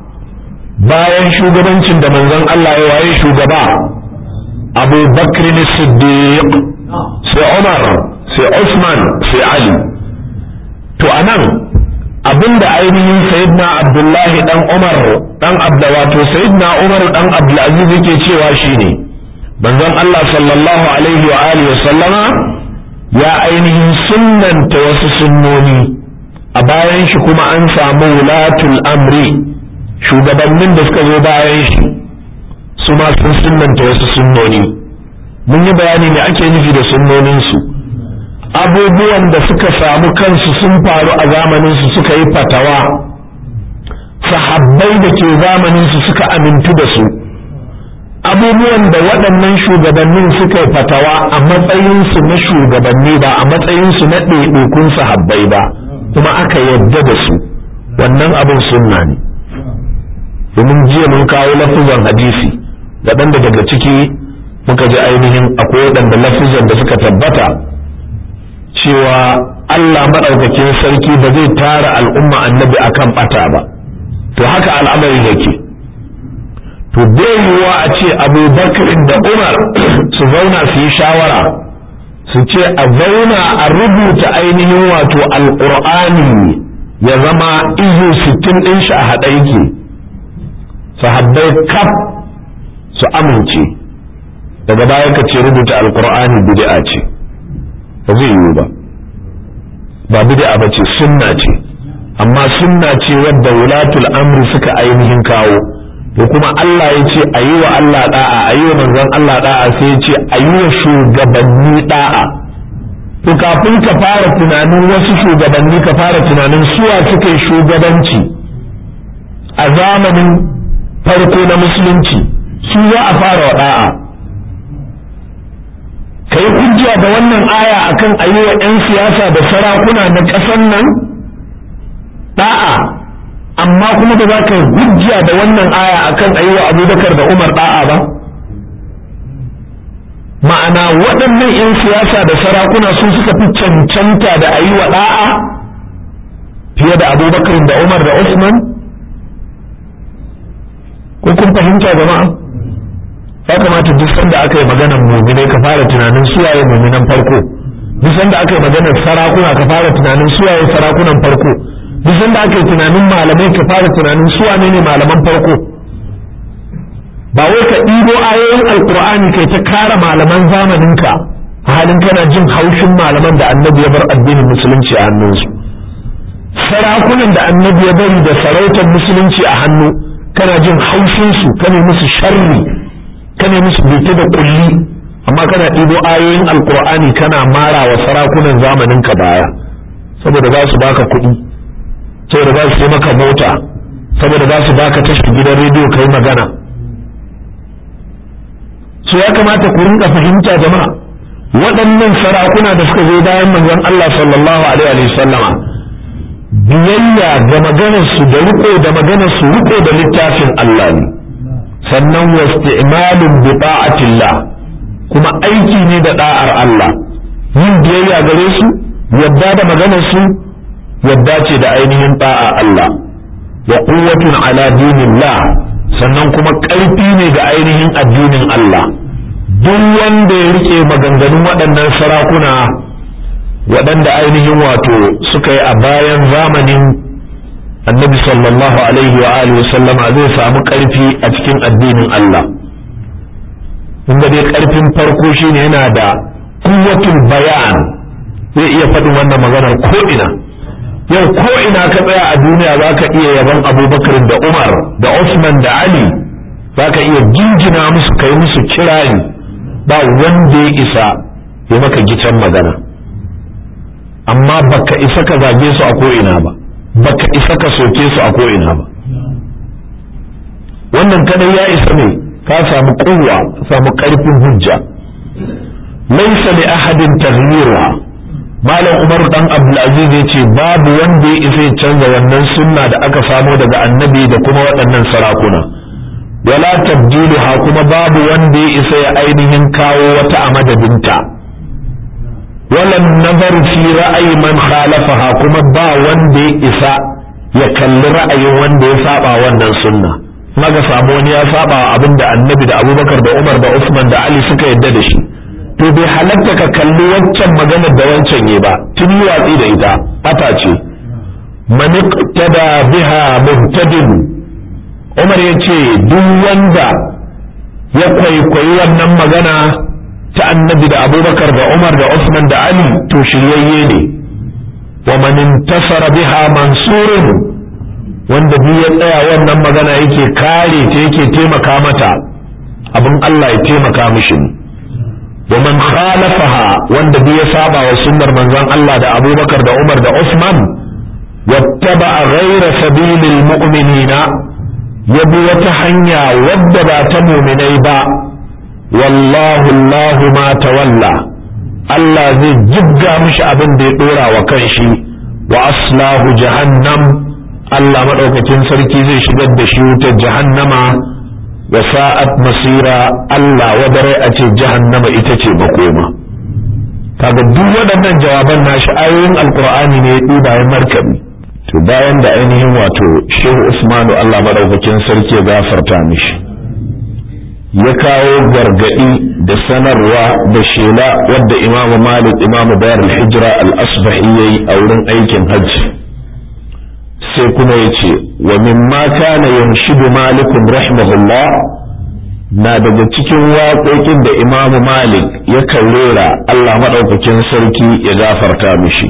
bayan shugabancin da manzon Allah ya waye shugaba abu bakr siddiq sai umar sai usman sai ali to anan abinda ainihin sayyidina abdullahi dan umar dan abda wato sayyidina umar dan abdulaziz yake cewa shine manzon Allah sallallahu alaihi wa alihi sallama ya ainihin sunnanta wasu sunnoni a bayan shi kuma an samu wulatul amri shugabannin da suka zo bayan shi su ma sun sunnanta wasu sunnoni mun yi bayani ne ake nufi da sunnoninsu abubuwan da suka samu kansu sun faru a zamaninsu suka yi fatawa sahabbai da ke zamaninsu suka amintu da su abubuwan da waɗannan shugabannin suka yi fatawa a matsayinsu na shugabanni ba a matsayinsu na ɗaiɗaikun sahabbai ba kuma aka yarda da su wannan abin sunna ne domin jiya mun kawo lafizan hadisi waɗanda daga ciki muka ji ainihin akwai waɗanda lafizan da suka tabbata cewa Allah maɗaukakin sarki ba zai tara al'umma annabi akan ɓata ba to haka al'amari yake to bai yiwuwa a ce abubakar da umar su zauna su yi shawara su ce a zauna a rubuta ainihin wato alƙur'ani ya zama izu sittin ɗin shi a haɗa yake sahabbai kaf su amince daga baya ka ce rubuta alƙur'ani bid'a ce ba zai yiwu ba ba bid'a ba ce sunna ce amma sunna ce wadda wulatul amri suka ainihin kawo to kuma Allah ya ce a yi wa Allah da'a a yi wa manzon Allah da'a sai ya ce a yi wa shugabanni da'a to kafin ka fara tunanin wasu shugabanni ka fara tunanin suwa suka yi shugabanci a zamanin farko na musulunci su za a fara wa da'a ka yi hujja da wannan aya akan a yi wa 'yan siyasa da sarakuna na ƙasan nan da'a amma kuma ba za ka hujja da wannan aya akan a yi wa abubakar da umar da'a ba ma'ana waɗannan 'yan siyasa da sarakuna sun suka fi cancanta da a yi wa da'a fiye da abubakar da umar da usman ko kun fahimta jama'a ya kamata duk sanda aka yi maganar muminai ka fara tunanin suwaye muminan farko duk sanda aka yi maganar sarakuna ka fara tunanin suwaye sarakunan farko duk sanda aka yi tunanin malamai ka fara tunanin su wane ne malaman farko ba wai ka ɗibo ayoyin alkur'ani kai ta kara malaman zamaninka a halin kana jin haushin malaman da annabi ya bar addinin musulunci a hannunsu sarakunan da annabi ya bari da sarautar musulunci a hannu kana jin haushinsu kana musu sharri kana musu bita da kulli amma kana ɗibo ayoyin alkur'ani kana mara wa sarakunan zamaninka baya saboda za su baka kuɗi saboda za su yi maka mota saboda za su baka tashar gidan rediyo kai magana su ya kamata ku rinka fahimta jama'a waɗannan sarakuna da suka zo bayan manzon Allah sallallahu alaihi wa sallama biyayya ga maganarsu da riko da maganarsu riko da littafin Allah ne sannan wasti'malun bi ta'atillah kuma aiki ne da da'ar Allah yin biyayya gare su yadda da maganarsu yadda ce da ainihin ta'a Allah wa quwwatun ala dinillah sannan kuma ƙarfi ne ga ainihin addinin Allah duk wanda ya rike maganganun waɗannan sarakuna waɗanda ainihin wato suka yi a bayan zamanin annabi sallallahu alaihi wa alihi sallama zai samu ƙarfi a cikin addinin Allah inda dai ƙarfin farko shine yana da kuwatul bayan zai iya faɗin wannan maganar ko'ina yau ko'ina ka tsaya a duniya za ka iya yaban abubakar da umar da usman da ali za ka iya jinjina musu kai musu kirari ba wanda ya isa ya maka gicen magana amma baka isa ka zage su a ko'ina ba baka isa ka soke su a ko'ina ba wannan kadai ya isa ne ka samu kowa samu karfin hujja laysa li ahadin taghyiruha malam umar dan abdulaziz ya ce babu wanda ya isa canza wannan sunna da aka samo daga annabi da kuma waɗannan sarakuna wala tabdiluha kuma babu wanda ya isa ya ainihin kawo wata a madadinta wala nazar fi ra'ayi man khalafaha kuma ba wanda ya isa ya kalli ra'ayin wanda ya saba wannan sunna maga samu wani ya saba abin da annabi da abubakar da umar da usman da ali suka yadda da shi to bai halatta ka kalli wancan maganar da wancan yi ba tun yi watsi da ita bata ce man iqtada biha muhtadin umar ya ce duk wanda ya kwaikwayi wannan magana ta annabi da abubakar da umar da usman da ali to shiryayye ne wa man intasara biha mansurun wanda duk ya tsaya wannan magana yake kare ta yake taimaka mata abin Allah ya taimaka mishi wa man khalafaha wanda duk ya saba wa sunnar manzon Allah da Abubakar da Umar da Usman wattaba ghayra sabilil mu'minina ya bi wata hanya wadda ba ta mu'minai ba wallahu Allah ma tawalla Allah zai jibga mishi abin da ya dora wa kanshi wa aslahu jahannam Allah maɗaukakin sarki zai shigar da shi wutar jahannama wa sa'at masira Allah wadare a ce jahannama ita ce makoma kaga duk waɗannan jawaban nashi ayoyin alkur'ani ne ya bayan markabi to bayan da ainihin wato shehu usmanu Allah maɗaukakin sarki ya gafarta mishi ya kawo gargaɗi da sanarwa da shela wadda imamu malik imamu bayar al-hijra al-asbahi yayi a wurin aikin hajji sai kuma ya ce wa mimma kana yanshidu malikun rahimahullah na daga cikin waƙoƙin da imamu malik ya rera Allah maɗaukakin sarki ya gafarta mishi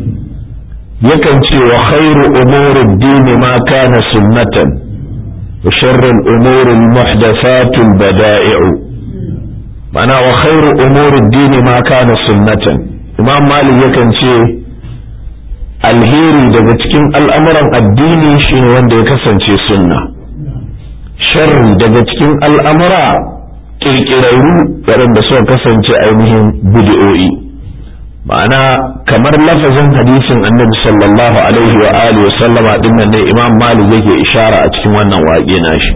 yakan ce wa khairu umurin dini ma kana sunnatan wa sharrin umurin muhdathatul bada'i'u ma'ana wa khairu umurin dini ma kana sunnatan imam malik yakan ce alheri daga cikin al'amuran addini shine wanda ya kasance sunna sharri daga cikin al'amura ƙirƙirarru waɗanda suka kasance ainihin bid'o'i ma'ana kamar lafazin hadisin annabi sallallahu alaihi wa alihi wa sallama dinnan ne imam malik yake ishara a cikin wannan waƙe nashi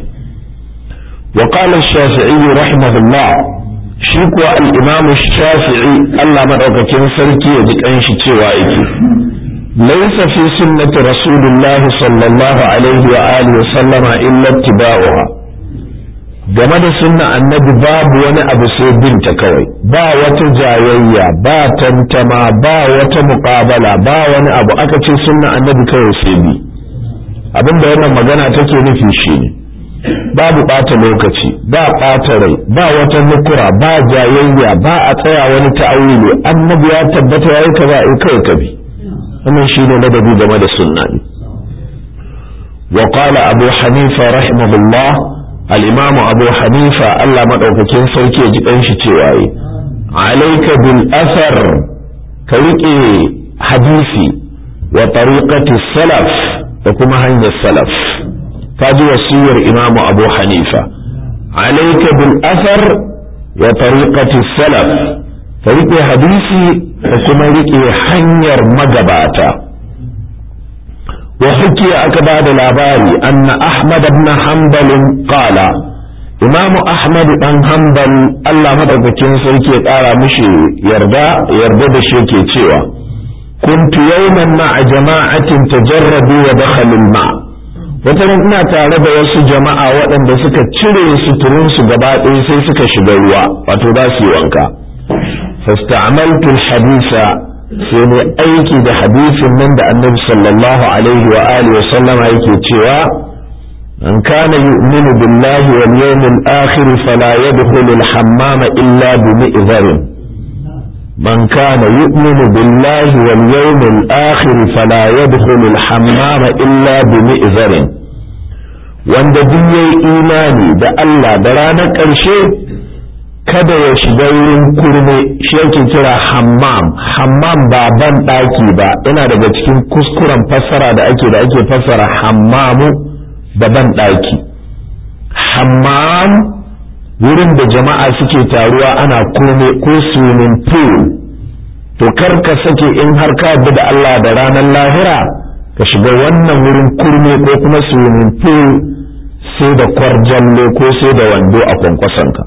wa qala ash-shafi'i rahimahullah shi kuwa al-imam ash-shafi'i Allah madaukakin sarki ya ji kanshi cewa yake ليس في سنة رسول الله صلى الله عليه وآله وسلم إلا اتباعها game da sunna annabi babu wani abu sai binta kawai ba wata jayayya ba tantama ba wata muƙabala ba wani abu aka ce sunna annabi kawai sai bi abinda wannan magana take nufi shi ne babu ɓata lokaci ba ɓata rai ba wata nukura ba jayayya ba a tsaya wani ta'awili annabi ya tabbata yayi kaza ai kai ka bi wannan shi ne ladabi game da sunna ne wa qala abu hanifa rahimahullah al-imam abu hanifa Allah madaukakin sarki ya ji kanshi cewa yi alayka bil athar ka rike hadisi wa tariqati salaf da kuma hanyar salaf ka ji wasiyar imam abu hanifa alayka bil athar wa tariqati salaf ka rike hadisi da kuma riƙe hanyar magabata wa hukiya aka ba da labari anna ahmad ibn hanbalin qala imamu ahmad dan hanbal Allah madaukakin sarki ya ƙara mishi yarda yarda da shi yake cewa kuntu yawman ma'a jama'atin tajarradu wa dakhalu al-ma wata ina tare da wasu jama'a waɗanda suka cire suturunsu gaba ɗaya sai suka shiga ruwa wato za su yi wanka فاستعملت الحديث sai ne aiki da hadisin nan da annabi sallallahu alaihi wa alihi wa sallama yake cewa man kana yu'minu billahi wal yawmil akhir fala yadkhulu al hammama illa bi mi'zarin man kana yu'minu billahi wal yawmil akhir fala yadkhulu al hammama illa bi mi'zarin wanda duk yayi imani da Allah da ranar ƙarshe kada ya shiga wurin kurme shi yake kira hammam hammam ba ban ɗaki ba yana daga cikin kuskuren fassara da ake da ake fassara hammamu da ban ɗaki hammam wurin da jama'a suke taruwa ana kome ko swimming pool to kar ka sake in har ka yadda da Allah da ranar lahira ka shiga wannan wurin kurme ko kuma swimming pool sai da kwarjalle ko sai da wando a kwankwasonka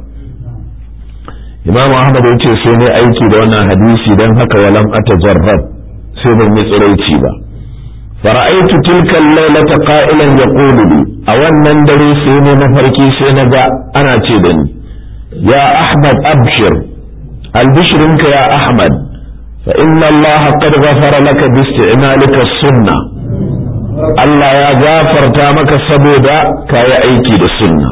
imam ahmad ya ce sai ne aiki da wannan hadisi don haka walam atajarrab sai ban yi tsiraici ba fara'aitu tilka lailata qa'ilan yaqulu li a wannan dare sai ne mafarki sai na ga ana ce da ni ya ahmad abshir albishrinka ya ahmad fa inna allaha qad ghafara laka bi isti'malika sunnah Allah ya gafarta maka saboda kayi aiki da sunna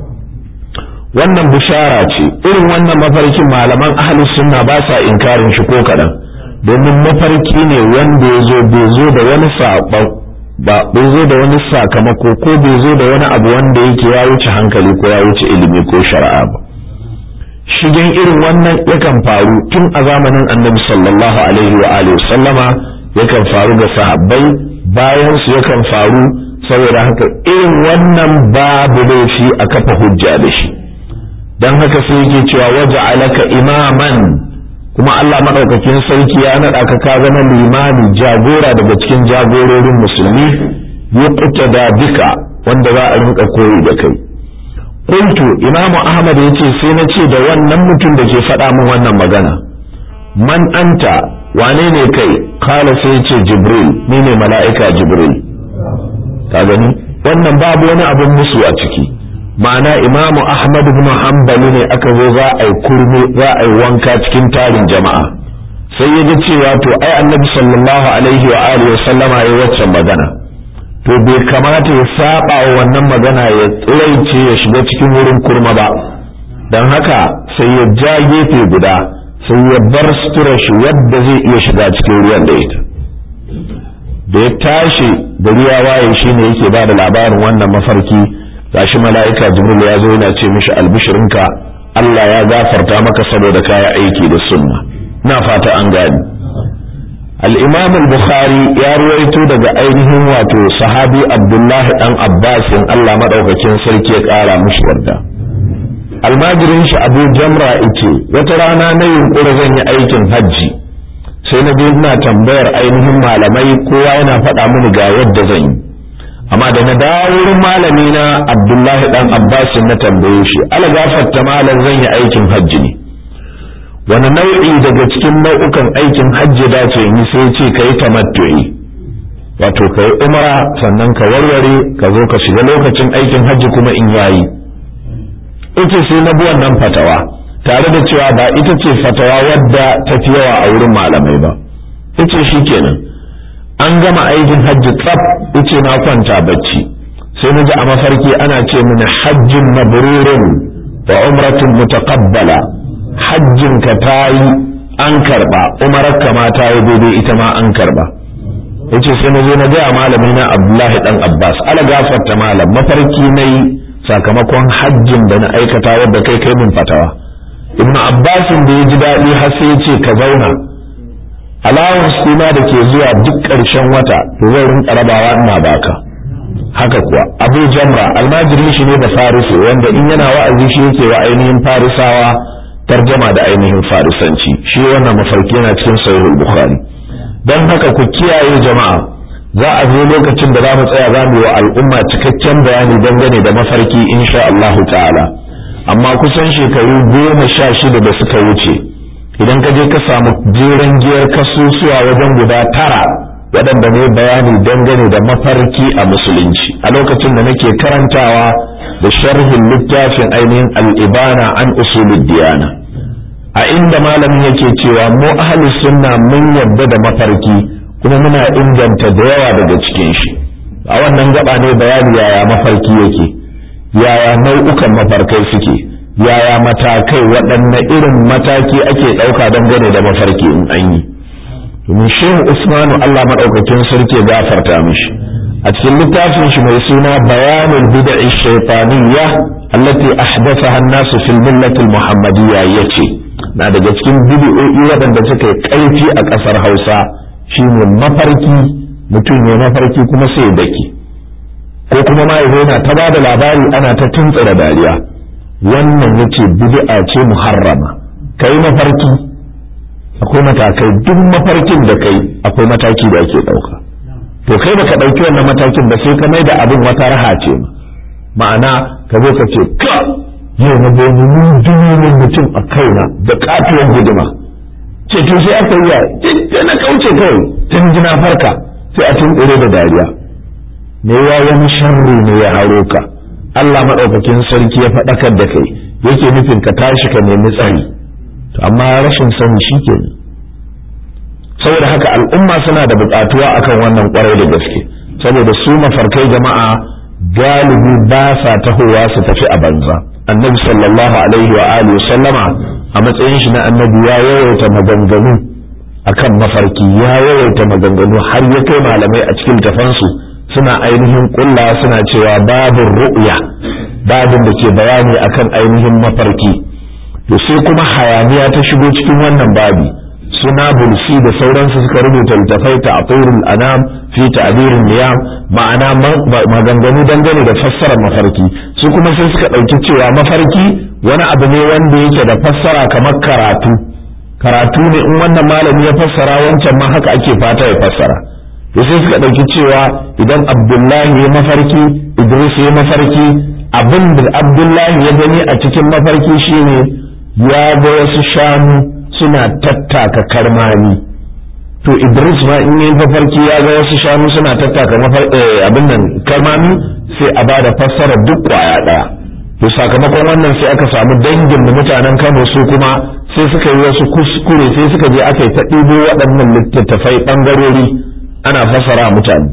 wannan bishara ce irin wannan mafarkin malaman ahli sunna ba sa inkarin shi ko kaɗan domin mafarki ne wanda ya zo bai zo da wani saɓon ba bai zo da wani sakamako ko bai zo da wani abu wanda yake ya wuce hankali ko ya wuce ilimi ko shari'a ba shigen irin wannan yakan faru tun a zamanin annabi sallallahu alaihi wa alihi sallama yakan faru ga sahabbai bayan su yakan faru saboda haka irin wannan babu laifi a kafa hujja da shi don haka sai yake cewa waje alaka imaman kuma Allah maɗaukakin sarki ya naɗa ka ka zama limami jagora daga cikin jagororin musulmi ya da bika wanda za a rinka koyi da kai Kuntu imamu ahmad ya ce sai na ce da wannan mutum da ke faɗa min wannan magana man anta wane ne kai kala sai ce jibril ni ne mala'ika jibril ka gani wannan babu wani abin musu a ciki ma'ana imamu ahmad ibn hanbali ne aka zo za a yi kurme za a yi wanka cikin tarin jama'a sai ya ji cewa to ai annabi sallallahu alaihi wa alihi sallama ya waccan magana to bai kamata ya saba wa wannan magana ya tsiraice ya shiga cikin wurin kurma ba don haka sai ya ja gefe guda sai ya bar sutura shi wadda zai iya shiga cikin ruwan da ita da ya tashi gari ya waye shi ne yake ba da labarin wannan mafarki gashi mala'ika jibril ya zo yana ce mishi albishirinka Allah ya gafarta maka saboda kaya aiki da sunna na fata an gani al-imam al-bukhari ya ruwaito daga ainihin wato sahabi abdullahi dan abbasin Allah madaukakin sarki ya kara mishi yarda almajirin shi abu jamra ice wata rana na yunkura zan yi aikin hajji sai na je ina tambayar ainihin malamai kowa yana faɗa mini ga yadda zan yi amma da na dawo wurin malami na abdullahi dan abbas na tambaye shi algafarta malam zan yi aikin hajji ne wani nau'i daga cikin nau'ukan aikin hajji dace yi sai ce ka yi tamattu'i wato ka yi umara sannan ka warware ka zo ka shiga lokacin aikin hajji kuma in yayi ita sai na bi wannan fatawa tare da cewa ba ita ce fatawa wadda ta fi yawa a wurin malamai ba ita shi kenan an gama aikin hajji tsaf ice na kwanta bacci sai na ji a mafarki ana ce mini hajjin mabrurun wa umratun mutaqabbala hajjin ka tayi an karba umarar ka ma ta yi daidai ita ma an karba yace sai na zo na ga malami na Abdullahi dan Abbas ala gafarta malam mafarki nayi sakamakon hajjin da na aikata wadda kai kai min fatawa ibn abbasin da ya ji daɗi har sai ya ce ka zauna alawar suna da ke zuwa duk ƙarshen wata to zai rinka rabawa ina baka haka kuwa abu jamra almajirin shi ne da farisi wanda in yana wa'azi shi yake wa ainihin farisawa tarjama da ainihin farisanci shi wannan mafarki yana cikin sahihul bukhari don haka ku kiyaye jama'a za a zo lokacin da za mu tsaya za mu yi wa al'umma cikakken bayani dangane da mafarki insha Allah ta'ala amma kusan shekaru goma sha shida da suka wuce idan ka je ka samu jeren giyar kasusuwa wajen guda tara waɗanda ne bayani dangane da mafarki a musulunci a lokacin da nake karantawa da sharhin littafin ainihin al'ibana an usulul diyana a inda malamin yake cewa mu ahli sunna mun yarda da mafarki kuma muna inganta da yawa daga cikin shi a wannan gaba ne bayani yaya mafarki yake yaya nau'ukan mafarkai suke yaya matakai waɗanne irin mataki ake ɗauka dangane da mafarki in an yi domin shehu usmanu allah maɗaukakin sarki ya gafarta mishi a cikin littafin shi mai suna bayanul bid'i shaytaniyya allati ahdathaha an-nasu fil millati al-muhammadiyya yace na daga cikin bid'o'i waɗanda suka yi ƙarfi a ƙasar Hausa shine mafarki mutum ya mafarki kuma sai ya dake ko kuma ma yana ta ba da labari ana ta tuntsira dariya wannan yace bid'a ce muharrama kai mafarki akwai matakai duk mafarkin da kai akwai mataki da ake ɗauka to kai baka ɗauki wannan matakin ba sai ka mai da abin wata raha ce ma'ana ka zo ka ce ka yau na bai mun mutum a kaina da katuwar guduma ce to sai aka yi ya na kauce kawai tun jina farka sai a tun da dariya me ya wani sharri ne ya haro ka Allah maɗaukakin sarki ya faɗakar da kai yake nufin ka tashi ka nemi tsari to amma rashin sani shi ke saboda haka al'umma suna da buƙatuwa akan wannan ƙwarai da gaske saboda su mafarkai jama'a galibi ba sa tahowa su tafi a banza annabi sallallahu alaihi wa alihi sallama a matsayin shi na annabi ya yawaita maganganu akan mafarki ya yawaita maganganu har ya kai malamai a cikin tafansu suna ainihin kulla suna cewa babin ru'ya babin da ke bayani akan ainihin mafarki to sai kuma hayaniya ta shigo cikin wannan babi suna bulsi da sauransu suka rubuta littafai ta atirul anam fi ta'birin niyam ma'ana maganganu dangane da fassarar mafarki su kuma sai suka ɗauki cewa mafarki wani abu ne wanda yake da fassara kamar karatu karatu ne in wannan malami ya fassara wancan ma haka ake fata ya fassara to sai suka ɗauki cewa idan abdullahi ya mafarki idris ya mafarki abin da abdullahi ya gani a cikin mafarki shine ya ga wasu shanu suna tattaka karmani to idris ma in yi mafarki ya ga wasu shanu suna tattaka abin nan karmani sai a bada fassara duk kwaya ɗaya to sakamakon wannan sai aka samu dangin da mutanen kano su kuma sai suka yi wasu kuskure sai suka je aka yi ta ɗibo waɗannan littattafai ɓangarori ana fassara mutane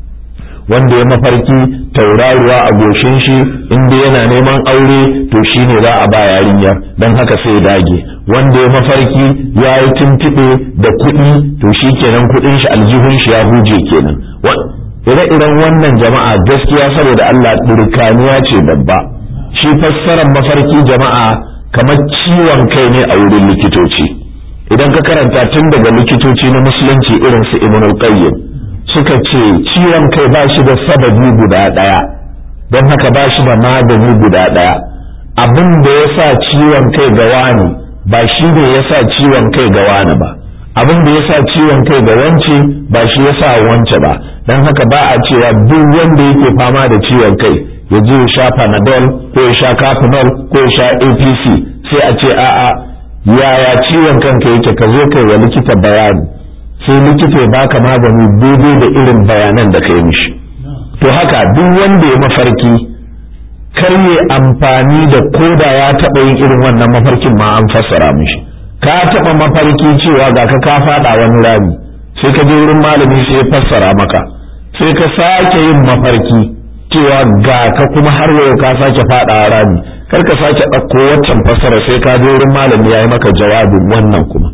wanda ya mafarki tauraruwa a goshin shi inda yana neman aure to shine za a ba yarinyar don haka sai dage wanda ya mafarki ya yi tuntuɓe da kuɗi to shi kenan kuɗin shi aljihun shi ya huje kenan ire-iren wannan jama'a gaskiya saboda Allah ɗirkaniya ce babba shi fassarar mafarki jama'a kamar ciwon kai ne a wurin likitoci idan ka karanta tun daga likitoci na musulunci irin su ibnul qayyim suka ce ciwon kai ba shi da sababi guda ɗaya don haka ba shi da magani guda ɗaya abin da ya sa ciwon kai ga wani ba shi ne ya sa ciwon kai ga wani ba abin da ya sa ciwon kai ga wance ba shi ya sa wance ba don haka ba a cewa duk wanda yake fama da ciwon kai ya je ya sha panadol ko ya sha capanol ko ya sha apc sai a ce a'a yaya ciwon kanka yake ka zo kai wa likita bayani sai likita ya baka magani daidai da irin bayanan da kai mishi to haka duk wanda ya mafarki kar ya amfani da koda ya taɓa yin irin wannan mafarkin ma an fassara mishi ka taɓa mafarki cewa ga ka ka faɗa wani rami sai ka je wurin malami sai ya fassara maka sai ka sake yin mafarki cewa ga ka kuma har yau ka sake faɗa rami kar ka sake ɗauko waccan fassara sai ka je wurin malami ya yi maka jawabin wannan kuma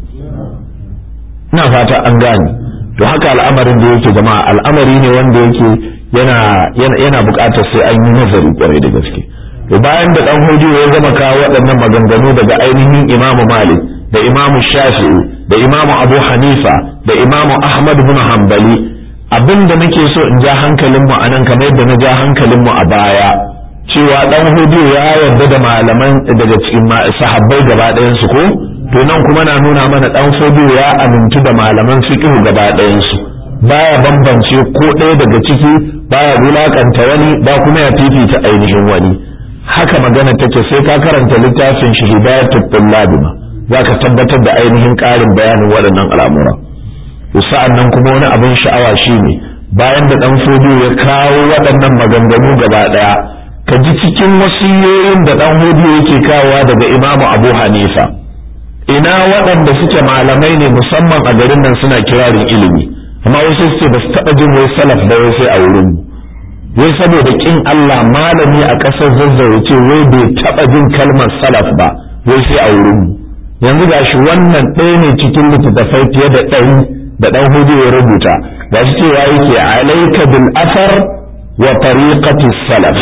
ina fata an gane to haka al'amarin da yake jama'a al'amari ne wanda yake yana yana buƙatar sai an yi nazari kwarai da gaske to bayan da dan hudu ya gama kawo waɗannan maganganu daga ainihin imamu malik da imamu shafi'i da imamu abu hanifa da imamu ahmad bin hanbali abin da nake so in ja hankalin mu anan kamar yadda na ja hankalin mu a baya cewa dan hudu ya yarda da malaman daga cikin sahabbai gaba ɗayan su ko to nan kuma na nuna mana dan hudu ya amintu da malaman fiqh gaba ɗayan su baya bambance ko ɗaya daga ciki baya wulakanta wani ba kuma ya fifita ainihin wani haka magana take sai ka karanta littafin shi hidayatul tullab ma zaka tabbatar da ainihin ƙarin bayanin waɗannan al'amura sa'an nan kuma wani abin sha'awa shine bayan da dan hudu ya kawo waɗannan maganganu gaba ɗaya ka ji cikin wasiyoyin da dan hudu yake kawowa daga imamu abu hanifa ina waɗanda suke malamai ne musamman a garin nan suna kirarin ilimi amma wasu suke ba su taɓa jin wai salaf da wai sai a wurin wai saboda kin Allah malami a ƙasar zazzau ce wai bai taɓa jin kalmar salaf ba wai sai a wurin yanzu gashi wannan ɗaya ne cikin littattafai fiye da ɗari da ɗan hudu ya rubuta ga shi cewa yake alaika bil asar wa tariqati salaf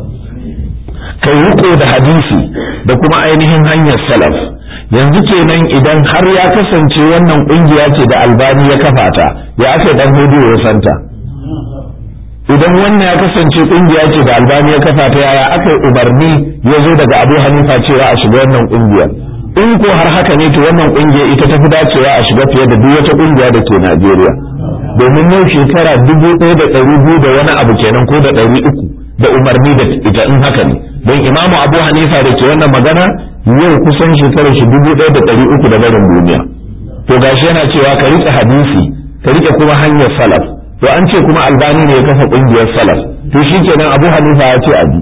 kai riko da hadisi da kuma ainihin hanyar salaf yanzu kenan idan har ya kasance wannan kungiya ce da albani ya kafa ta ya aka dan hudu ya santa idan wannan ya kasance kungiya ce da albani ya kafa ta yaya aka yi umarni ya zo daga abu hanifa cewa a shiga wannan kungiyar in ko har haka ne to wannan kungiya ita ta fi dacewa a shiga fiye da duk wata kungiya da ke najeriya domin yau shekara dubu ɗaya da ɗari biyu da wani abu kenan ko da ɗari uku da umarni da ita in haka ne don imamu abu hanifa da ke wannan magana yau kusan shekarar shi dubu ɗaya da ɗari uku da barin duniya to gashi yana cewa ka riƙe hadisi ka riƙe kuma hanyar salaf to an ce kuma albani ne ya kafa ƙungiyar salaf to shi kenan abu hanifa ya ce abi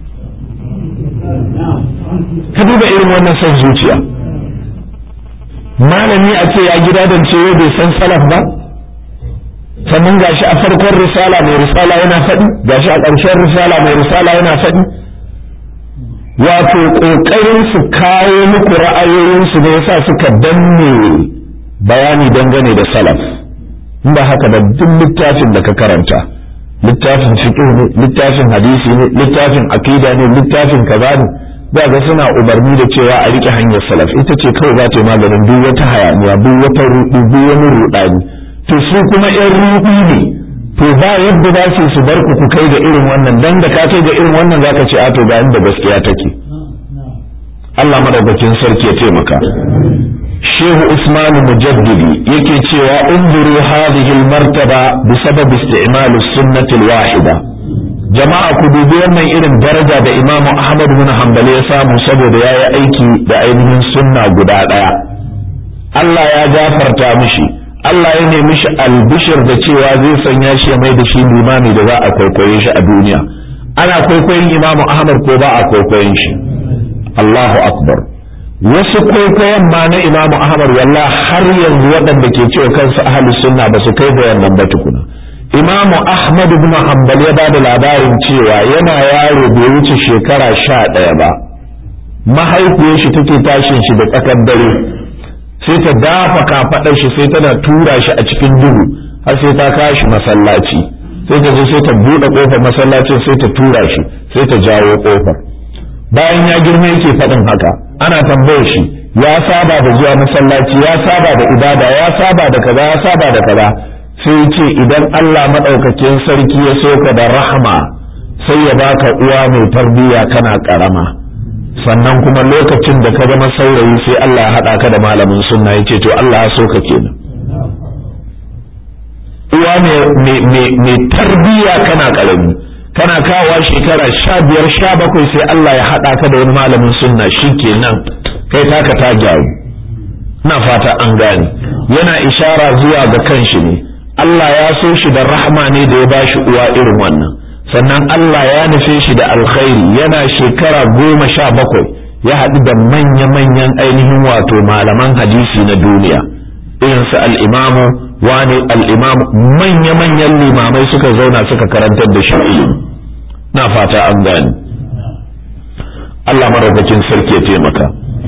ka duba irin wannan son zuciya malami a ce ya gida don cewa bai san salaf ba sannan gashi a farkon risala mai risala yana faɗi gashi a ƙarshen risala mai risala yana faɗi wato ƙoƙarin su kawo muku ra'ayoyinsu ne yasa suka danne bayani dangane da salaf in ba haka da duk littafin da ka karanta littafin fiqh ne littafin hadisi ne littafin aqida ne littafin kaza ne za ga suna umarni da cewa a rike hanyar salaf ita ce kawai za ta yi maganin duk wata hayaniya duk wata ruɗu duk wani ruɗani to su kuma yan ruɗu ne to ba yadda za su su bar ku ku kai ga irin wannan dan da ka kai ga irin wannan zaka ce a to ga inda gaskiya take Allah madaukakin sarki ya taimaka Shehu Usman Mujaddidi yake cewa unzuru hadhihi al-martaba bi sabab isti'mal as-sunnah al-wahida jama'a ku dubi wannan irin daraja da Imam Ahmad bin Hanbali ya samu saboda yayi aiki da ainihin sunna guda daya Allah ya gafarta mishi Allah ya nemi shi albishir da cewa zai sanya shi mai da shi limami da za a kwaikwaye shi a duniya ana kwaikwayon Imam Ahmad ko ba a kwaikwayon shi Allahu akbar wasu kwaikwayon ma na imamu ahmad walla har yanzu waɗanda ke cewa kansu ahli sunna ba su kai da wannan ba tukuna imamu ahmad ibn hanbal ya bada labarin cewa yana yaro bai wuce shekara sha ɗaya ba mahaifiyar shi take tashin shi da tsakar dare sai ta dafa kafaɗar shi sai tana tura shi a cikin duhu har sai ta kashi masallaci sai ta zo sai ta buɗe ƙofar masallacin sai ta tura shi sai ta jawo ƙofar bayan ya girma yake faɗin haka ana tambayar shi ya saba da zuwa masallaci ya saba da ibada ya saba da kaza ya saba da kaza sai ce idan Allah madaukakin sarki ya soka da rahma sai ya baka uwa mai tarbiyya kana karama sannan kuma lokacin da ka zama saurayi sai Allah ya haɗa ka da malamin sunna yace to Allah ya soka kenan uwa mai tarbiyya kana karami kana kawowa shekara sha biyar sha bakwai sai Allah ya haɗa ka da wani malamin sunna shi kenan kai taka ta gyaru na fata an gane yana ishara zuwa ga kanshi ne Allah ya so shi da rahama ne da ya ba shi uwa irin wannan sannan Allah ya nufe shi da alkhairi yana shekara goma sha bakwai ya haɗu da manya-manyan ainihin wato malaman hadisi na duniya irin su al'imamu wani al'imamu manya-manyan limamai suka zauna suka karantar da shi ilimi na fata an gani Allah maraukakin sarki ya taimaka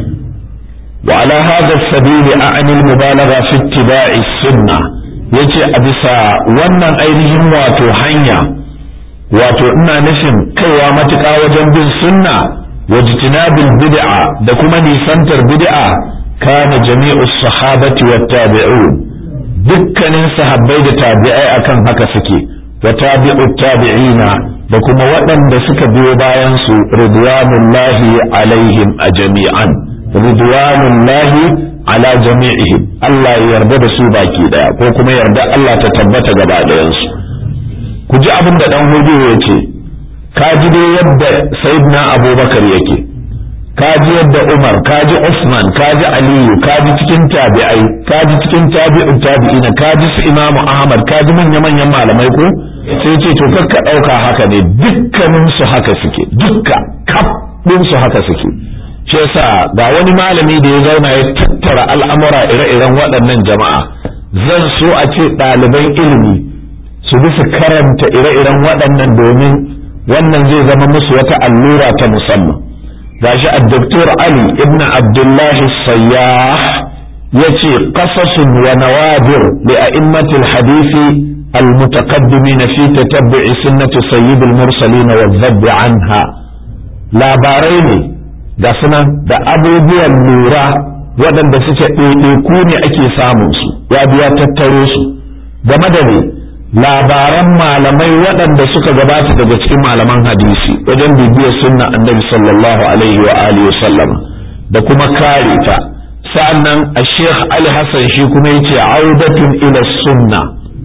wa ala hada sabili a'ani al-mubalagha fi ittiba'i sunna yace a bisa wannan ainihin wato hanya wato ina nufin kaiwa matuƙa wajen bin sunna wa jitinabil bid'a da kuma nisantar bid'a kana jami'u sahabati wat tabi'un dukkanin sahabbai da tabi'ai akan haka suke wa tabi'u tabi'ina da kuma waɗanda suka biyo bayan su ridwanullahi alaihim a jami'an ridwanullahi ala jami'ihim Allah ya yarda da su baki daya ko kuma yarda Allah ta tabbata gaba ɗayan su ku ji abin da dan hudu ya ce ka ji dai yadda sayyidina abubakar yake ka ji yadda umar ka ji usman ka ji aliyu ka ji cikin tabi'ai ka ji cikin tabi'un tabi'ina ka ji su imamu ahmad ka ji manya-manyan malamai ko sai ce to kakka ɗauka haka ne dukkanin su haka suke dukka kaf su haka suke shi yasa ga wani malami da ya zauna ya tattara al'amura ire-iren waɗannan jama'a zan so a ce ɗaliban ilimi su bi su karanta ire-iren waɗannan domin wannan zai zama musu wata allura ta musamman gashi a doktor ali ibn abdullahi sayyah ya ce qasasun wa nawadir li a'immatil hadisi المتقدمين في تتبع سنة سيد المرسلين والذب عنها labarai ne ga suna da abubuwan lura waɗanda suke ɗaiɗaiku ne ake samun su ya biya tattaro su game da ne labaran malamai waɗanda suka gabata daga cikin malaman hadisi wajen bibiyar sunna annabi sallallahu alaihi wa alihi wa sallama da kuma kare ta sa'annan a sheikh ali hassan shi kuma yace audatun ila sunna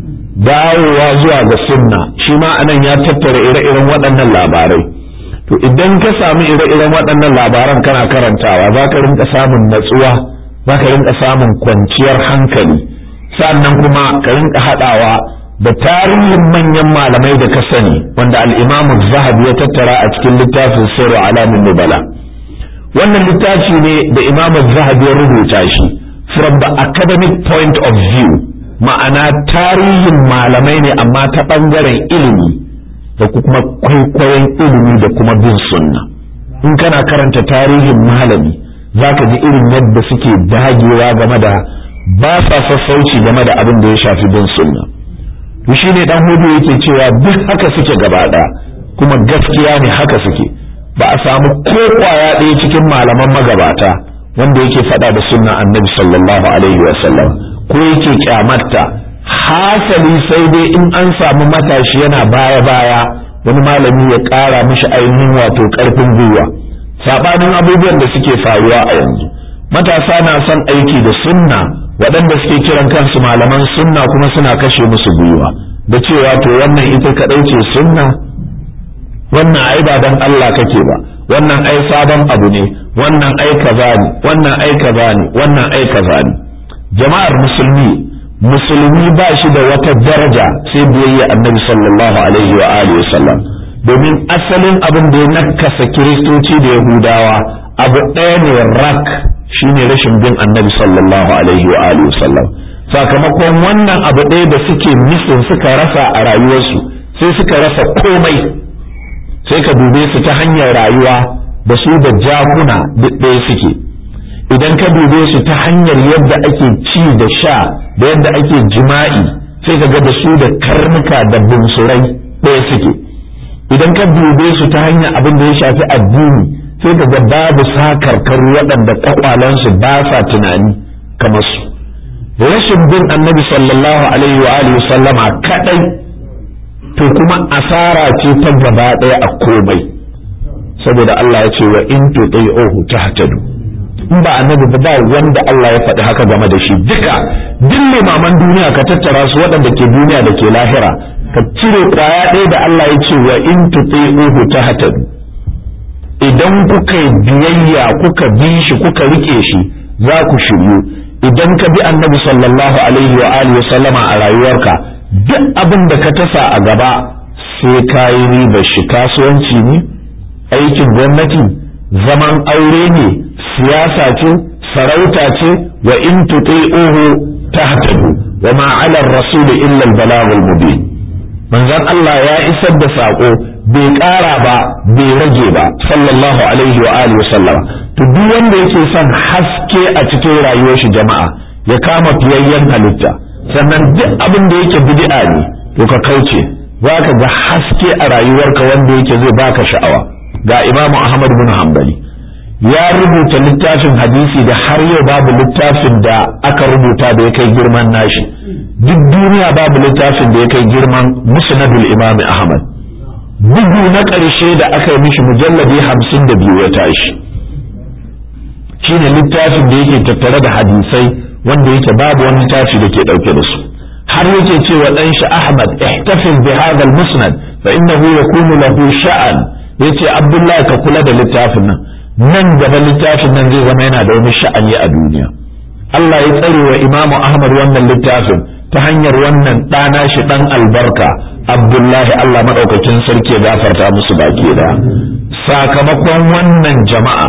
dawowa zuwa ga sunna shi ma anan ya tattara ire-iren waɗannan labarai to idan ka samu ire-iren waɗannan labaran kana karantawa za ka rinka samun natsuwa za ka rinka samun kwanciyar hankali sannan kuma ka rinka haɗawa da tarihin manyan malamai da ka sani wanda al'imamu zahabi ya tattara a cikin littafin sirru alamin nubala wannan littafi ne da imamu zahabi ya rubuta shi from the academic point of view ma'ana tarihin malamai ne amma ta ɓangaren ilimi da kuma kwaikwayon ilimi da kuma bin sunna in kana karanta tarihin malami za ka ji irin yadda suke dagewa game da ba sa sassauci game da abin da ya shafi bin sunna shi ne dan hudu yake cewa duk haka suke gaba ɗaya kuma gaskiya ne haka suke ba a samu ko kwaya ɗaya cikin malaman magabata wanda yake faɗa da sunna annabi sallallahu alaihi wa sallam ko yake kyamatta hasali sai dai in an samu matashi yana baya baya wani malami ya ƙara mishi ainihin wato ƙarfin gwiwa sabanin abubuwan da suke faruwa a yanzu matasa na son aiki da sunna waɗanda suke kiran kansu malaman sunna kuma suna kashe musu gwiwa da cewa to wannan ita kaɗai ce sunna wannan ai ba dan Allah kake ba wannan ai sabon abu ne wannan ai kaza ne wannan ai kaza ne wannan ai kaza ne jama'ar musulmi musulmi ba shi da wata daraja sai biyayya annabi sallallahu alaihi wa alihi wasallam domin asalin abin da ya nakasa kiristoci da yahudawa abu ɗaya ne rak shine rashin bin annabi sallallahu alaihi wa alihi wasallam sakamakon wannan abu ɗaya da suke misin suka rasa a rayuwarsu sai suka rasa komai sai ka dube su ta hanyar rayuwa da su da jakuna duk ɗaya suke idan ka dube su ta hanyar yadda ake ci da sha da yadda ake jima'i sai ka ga da su da karnuka da bunsurai ɗaya suke idan ka dube su ta hanyar abin da ya shafi addini sai ka ga babu sakarkaru waɗanda kwakwalansu ba sa tunani kamar su rashin bin annabi sallallahu alaihi wa alihi sallama kadai to kuma asara ce ta gaba ɗaya a komai saboda Allah ya ce wa in tuti'uhu tahtadu in ba annabi ba wanda Allah ya faɗi haka game da shi duka duk limaman duniya ka tattara su waɗanda ke duniya da ke lahira ka cire kwaya ɗaya da Allah ya ce wa in tuti'uhu tahtadu idan kuka yi biyayya kuka bi shi kuka rike shi za ku shiryu idan ka bi annabi sallallahu alaihi wa alihi sallama a rayuwarka duk abin da ka tasa a gaba sai ka yi riba shi kasuwanci ne aikin gwamnati zaman aure ne siyasa ce sarauta ce wa in tuti'uhu tahtadu wa ma 'ala ar-rasul illa al-balaghul mubin manzon Allah ya isar da sako bai ƙara ba bai rage ba sallallahu alaihi wa alihi sallama to duk wanda yake son haske a cikin rayuwar shi jama'a ya kama fiyayyen halitta sannan duk abin da yake bid'a ne to ka kauce za ka ga haske a rayuwarka wanda yake zai baka sha'awa ga imamu ahmad bin hanbali ya rubuta littafin hadisi da har yau babu littafin da aka rubuta da ya kai girman nashi duk duniya babu littafin da ya kai girman musnadul imam ahmad bugu na ƙarshe da aka yi mishi mujalladi hamsin da biyu ya tashi shine littafin da yake tattare da hadisai wanda yake babu wani littafi da ke ɗauke da su har yake cewa ɗan shi ahmad ihtafiz bi hadha al-musnad fa innahu yakunu lahu sha'an yace abdullahi ka kula da littafin nan nan gaba littafin nan zai zama yana da wani sha'ani a duniya Allah ya tsare wa imamu ahmad wannan littafin ta hanyar wannan ɗana shi ɗan albarka abdullahi Allah maɗaukakin sarki ya gafarta musu baki da sakamakon wannan jama'a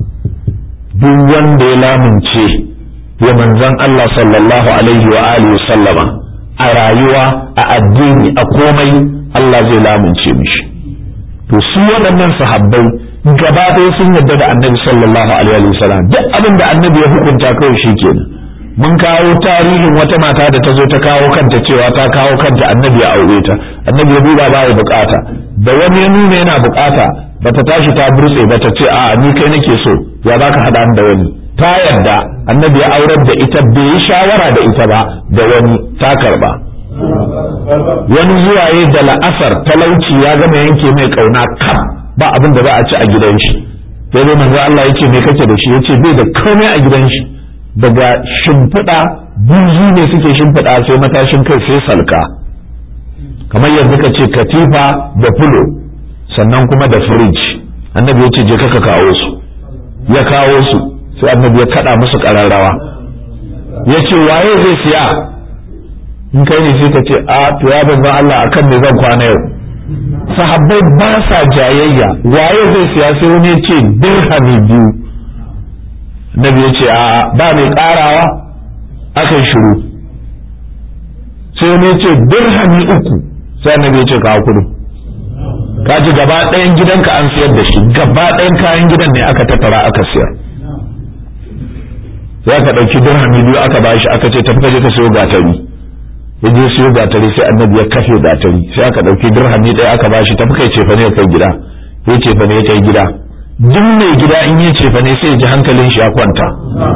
duk wanda ya lamunce ya manzan Allah sallallahu alaihi wa alihi sallama a rayuwa a addini a komai Allah zai lamunce mishi to su waɗannan sahabbai gaba ɗaya sun yarda da annabi sallallahu alaihi wa sallam duk abin da annabi ya hukunta kawai shi kenan mun kawo tarihin wata mata da ta zo ta kawo kanta cewa ta kawo kanta annabi ya aure ta annabi ya duba ba ya bukata da wani ya nuna yana bukata bata tashi ta burtse ba ta ce a ni kai nake so ya baka hada da wani ta yarda annabi ya aurar da ita bai yi shawara da ita ba da wani ta karba wani zuwaye da la'asar talauci ya gama yanke mai kauna kam ba abin da za a ci a gidan shi sai dai manzo Allah ya ce me kake da shi yace bai da komai a gidan shi daga shimfiɗa buzu ne suke shimfiɗa sai matashin kai sai salka kamar yanzu ka ce katifa da fulo sannan kuma da firij annabi ya ce je ka kawo su ya kawo su sai annabi ya kaɗa musu ƙararrawa ya ce waye zai siya in kai ne sai ka ce a to ya banzan Allah akan me zan kwana yau sahabbai ba sa jayayya waye zai siya sai wani ya ce dirhami biyu nabi ya ce a ba mai karawa aka shiru sai wani ya ce dirhami uku sai annabi ya ce kawo kudu ka ji gaba ɗayan gidanka an siyar da shi gaba ɗayan kayan gidan ne aka tattara aka siyar sai aka ɗauki dirhami biyu aka bashi aka ce tafi ka je ka siyo gatari ya je siyo gatari sai annabi ya kafe gatari sai aka ɗauki dirhami ɗaya aka bashi tafi kai cefa ne ya kai gida ya cefa ne ya kai gida duk mai gida in ya cefa ne sai ya ji hankalin shi ya kwanta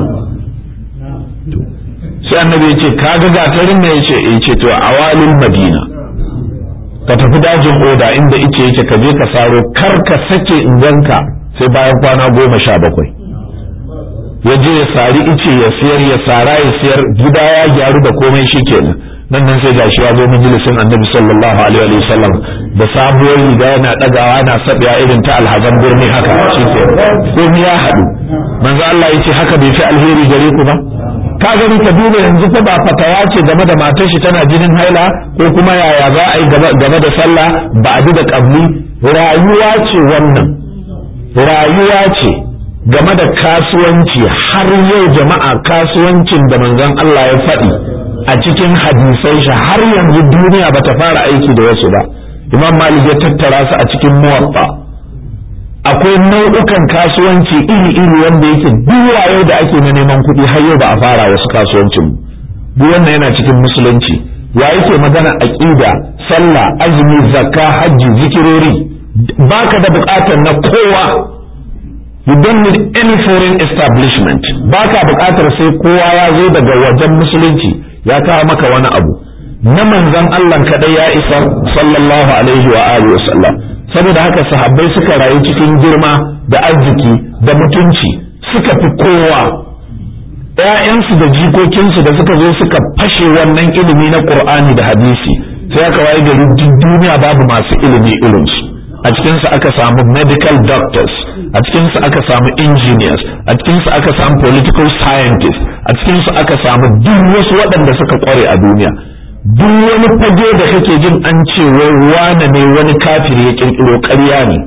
sai annabi ya ce ka ga gatarin ne ya ce ya ce to a walin madina ka tafi dajin oda inda ice yake ka je ka saro kar ka sake in ganka sai bayan kwana goma sha bakwai ya je ya sari ice ya siyar ya sara ya siyar gida ya gyaru da komai shi kenan nan nan sai gashi ya zo majalisin annabi sallallahu alaihi wa sallam da sabuwar riga yana dagawa yana sabiya irin ta alhazan birni haka shi ke komai ya haɗu manzo Allah yace haka bai fi alheri gare ku ba ka gani ka duba yanzu fa ba fatawa ce game da matar shi tana jinin haila ko kuma yaya za a yi game da sallah ba a da kabli rayuwa ce wannan rayuwa ce game da kasuwanci har yau jama'a kasuwancin da manzon Allah ya faɗi a cikin hadisai shi har yanzu duniya ba ta fara aiki da wasu ba imam malik ya tattara su a cikin muwatta akwai nau'ukan kasuwanci iri-iri wanda yake yau da ake na neman kuɗi har yau ba a fara wasu kasuwancin duk wannan yana cikin musulunci ya yake magana aqida sallah azumi zakka hajji zikirori baka da bukatar na kowa you don't need any foreign establishment baka bukatar sai kowa ya zo daga wajen musulunci ya kawo maka wani abu na manzon Allah kadai ya isa sallallahu alaihi wa alihi wasallam saboda haka sahabbai suka rayu cikin girma da arziki da mutunci suka fi kowa ‘ya'yansu da jikokinsu da suka zo suka fashe wannan ilimi na ƙur'ani da hadisi sai aka waye gari duk duniya babu masu ilimi irinsu a cikinsu aka samu medical doctors a cikinsu aka samu engineers a cikinsu aka samu political scientists a cikinsu aka samu duk wasu waɗanda suka ƙware a duniya duk wani fage da kake jin an ce wai wane ne wani kafiri ya ƙirƙiro ƙarya ne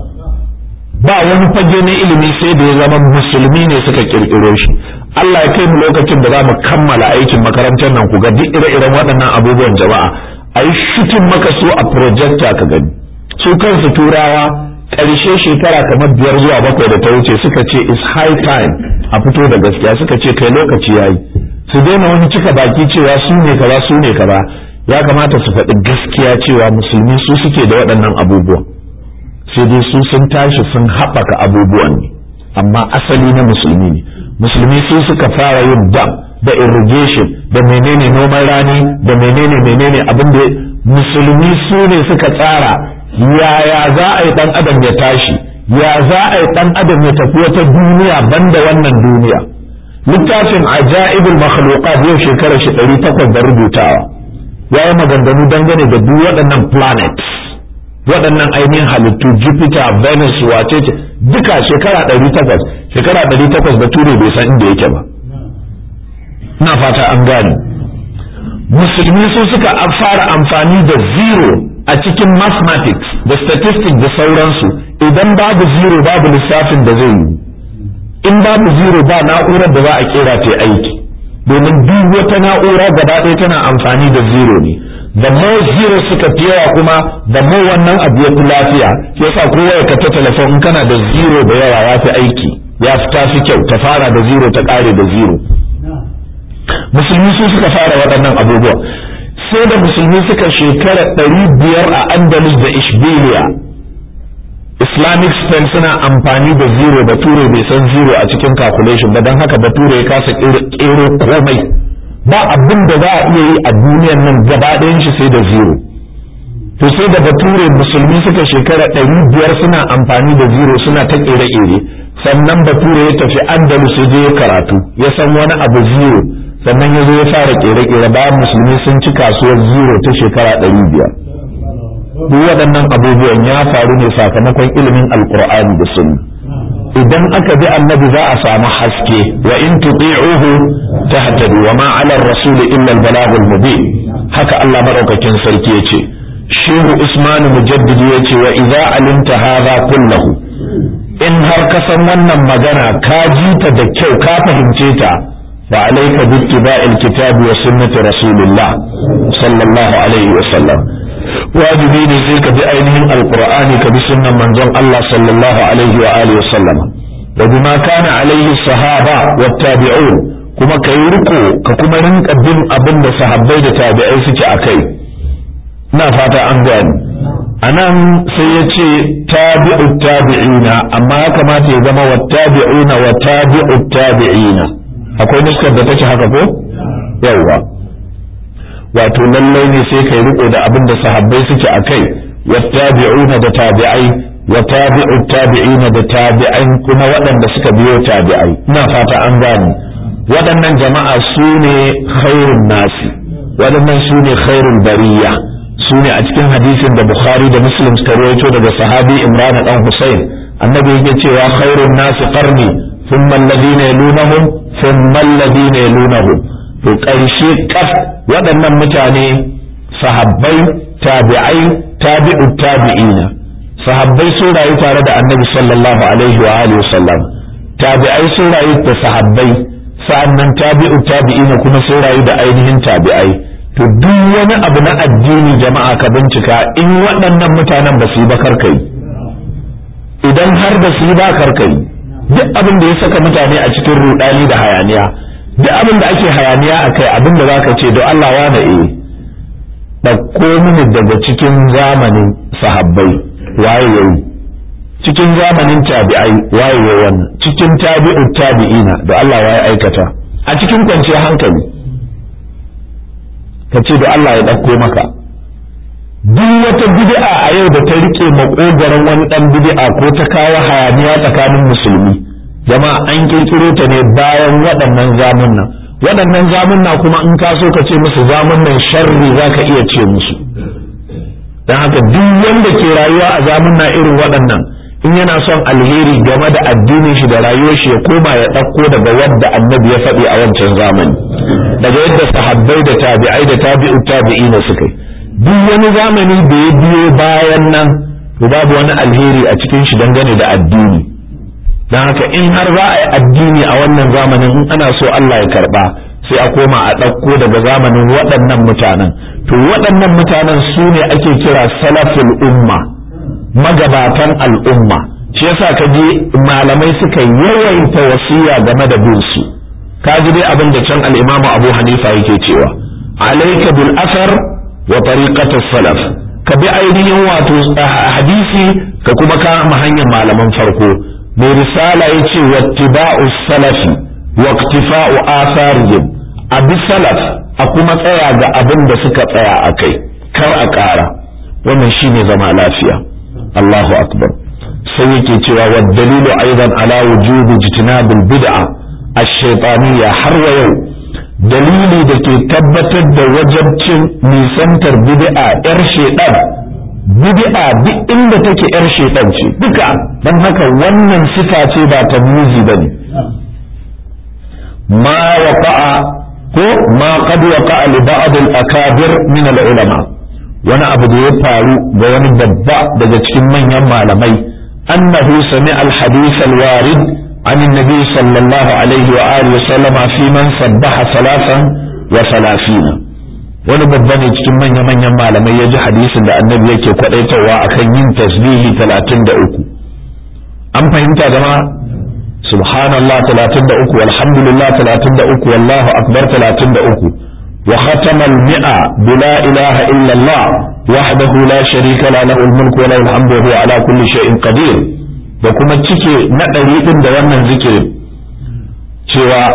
ba wani fage na ilimi sai da ya zama musulmi ne suka ƙirƙiro shi Allah ya kai mu lokacin da za mu kammala aikin makarantar nan ku ga duk ire-iren waɗannan abubuwan jama'a a yi shutin maka su a projector ka gani su kansu turawa ƙarshe shekara kamar biyar zuwa bakwai da ta wuce suka ce is high time a fito da gaskiya suka ce kai lokaci yayi su daina wani cika baki cewa su ne kaza su ne kaza ya kamata su faɗi gaskiya cewa musulmi su suke da waɗannan abubuwan sai dai su sun tashi sun haɓaka abubuwan ne amma asali na musulmi ne musulmi su suka fara yin dam da irrigation da menene noman rani da menene menene abin da musulmi su ne suka tsara yaya za a yi dan adam ya tashi ya za a yi dan adam ya tafi wata duniya banda wannan duniya littafin ajaibul makhluqat yau shekara shi ɗari takwas da rubutawa ya yi maganganu dangane da duk waɗannan planets waɗannan ainihin halittu jupiter venus wace ce duka shekara ɗari takwas shekara ɗari takwas da ture bai san inda yake ba ina fata an gane musulmi su suka fara amfani da zero a cikin mathematics da statistics da sauransu idan babu zero babu lissafin da zai yi in babu zero ba na'urar da za a kera ta aiki domin duk wata na'ura gaba ɗaya tana amfani da zero ne da more zero suka fi yawa kuma da more wannan abu ya fi lafiya yasa kowa ya kata telefon in kana da zero da yawa ya fi aiki ya fi tafi kyau ta fara da zero ta ƙare da zero musulmi su suka fara waɗannan abubuwa sai da musulmi suka shekara ɗari biyar a andalus da ishbiliya islamic spain suna amfani da zero bature bai san zero a cikin calculation ba don haka bature ya kasa ƙero komai ba abin da za a iya yi a duniyan nan gaba ɗayan shi sai da zero to sai da bature musulmi suka shekara ɗari biyar suna amfani da zero suna ta ƙere-ƙere sannan bature ya tafi andalus ya je ya karatu ya san wani abu zero sannan ya zo ya fara ƙere-ƙere bayan musulmi sun ci kasuwar zero ta shekara ɗari biyar duk waɗannan abubuwan ya faru ne sakamakon ilimin alkur'ani da sunna idan aka bi annabi za a samu haske wa in tuti'uhu tahtadu wa ma 'ala ar-rasul illa al-balagh mubin haka Allah madaukakin sarki yace shehu usman mujaddidi yace wa idza alimta hadha kullahu in har ka san wannan magana ka ji ta da kyau ka fahimce ta fa alayka bi ittiba'il kitabi wa sunnati rasulillah sallallahu alaihi wa sallam wajibi ne sai ka bi ainihin alqur'ani ka bi sunnan manzon Allah sallallahu alaihi wa alihi wa sallama wa bima kana alaihi sahaba wa tabi'un kuma ka yi riko ka kuma rinka bin abin da sahabbai da tabi'ai suke akai ina fata an gani anan sai ya ce tabi'u tabi'ina amma ya kamata ya zama wa tabi'una wa tabi'u tabi'ina akwai nuskar da take haka ko yawwa wato lallai ne sai kai riko da abin da sahabbai suke a kai wattabi'una da tabi'ai wa tabi'u tabi'ina da tabi'ai kuma waɗanda suka biyo tabi'ai ina fata an gane waɗannan jama'a su ne khairun nasi waɗannan su ne khairul bariya su ne a cikin hadisin da bukhari da muslim suka rawaito daga sahabi imran dan husayn annabi yake cewa khairun nasi qarni thumma alladhina yalunahum thumma alladhina yalunahum to ƙarshe kaf waɗannan mutane sahabbai tabi'ai tabi'u tabi'ina sahabbai sun rayu tare da annabi sallallahu alaihi wa alihi sallam tabi'ai sun rayu da sahabbai sa'annan tabi'u tabi'ina kuma sun rayu da ainihin tabi'ai to duk wani abu na addini jama'a ka bincika in waɗannan mutanen ba su yi ba karkai idan har da su yi ba karkai duk abin da ya saka mutane a cikin rudani da hayaniya duk abin da ake hayaniya a kai abin da zaka ce don Allah wa da eh ɗauko mini daga cikin zamanin sahabbai waye yayi cikin zamanin tabi'ai waye yayi wannan cikin tabi'u tabi'ina da Allah waye aikata a cikin kwanciyar hankali ka ce da Allah ya ɗauko maka duk wata bid'a a yau da ta rike makogaran wani dan bid'a ko ta kawo hayaniya tsakanin musulmi jama'a an kirkiro ta ne bayan waɗannan zamunna waɗannan zamunna kuma in ka so ka ce musu zamunnan sharri za ka iya ce musu don haka duk wanda ke rayuwa a zamunna irin waɗannan in yana son alheri game da addinin shi da rayuwar shi ya koma ya ɗauko daga wadda annabi ya faɗi a wancan zamani daga yadda sahabbai da tabi'ai da tabi'u tabi'ina suka yi duk wani zamani da ya biyo bayan nan to babu wani alheri a cikin shi dangane da addini don haka in har za a yi addini a wannan zamanin in ana so Allah ya karba sai a koma a ɗauko daga zamanin waɗannan mutanen to waɗannan mutanen su ne ake kira salaful umma magabatan al'umma shi yasa ka ji malamai suka yawaita wasiya game da bin su ka ji dai abin da can al-imamu Abu Hanifa yake cewa alayka bil asar wa tariqatus salaf ka bi ainihin wato hadisi ka kuma kama hanyar malaman farko mai risala ya ce wattiba'u salafi wa iktifa'u atharihim abi salaf a kuma tsaya ga abin da suka tsaya a kai kar a ƙara wannan shine zama lafiya Allahu akbar sai yake cewa wa dalilu aidan ala wujubi jitinabil bid'a ash-shaytaniyya har wa yau dalili da ke tabbatar da wajabcin nisantar bid'a yar shaytan bid'a duk inda take yar shaytan ce duka dan haka wannan sifa ce ba ta muzi bane ma waqa'a ko ma qad waqa'a li ba'd al-akabir min al-ulama wani abu da ya faru ga wani babba daga cikin manyan malamai annahu sami al-hadith al-warid عن النبي صلى الله عليه وآله وسلم في من سبح ثلاثا وثلاثين wani babba ne cikin manya-manyan malamai ya ji hadisin da annabi yake kwadaitawa akan yin tasbihi talatin da uku an fahimta jama subhanallah talatin da uku walhamdulillah talatin da uku wallahu akbar talatin da uku wa khatama al-mi'a bila ilaha illa Allah wahdahu la sharika la lahu al-mulku wa lahu al-hamdu wa huwa ala kulli shay'in qadir da kuma cike na ɗari ɗin da wannan zikirin cewa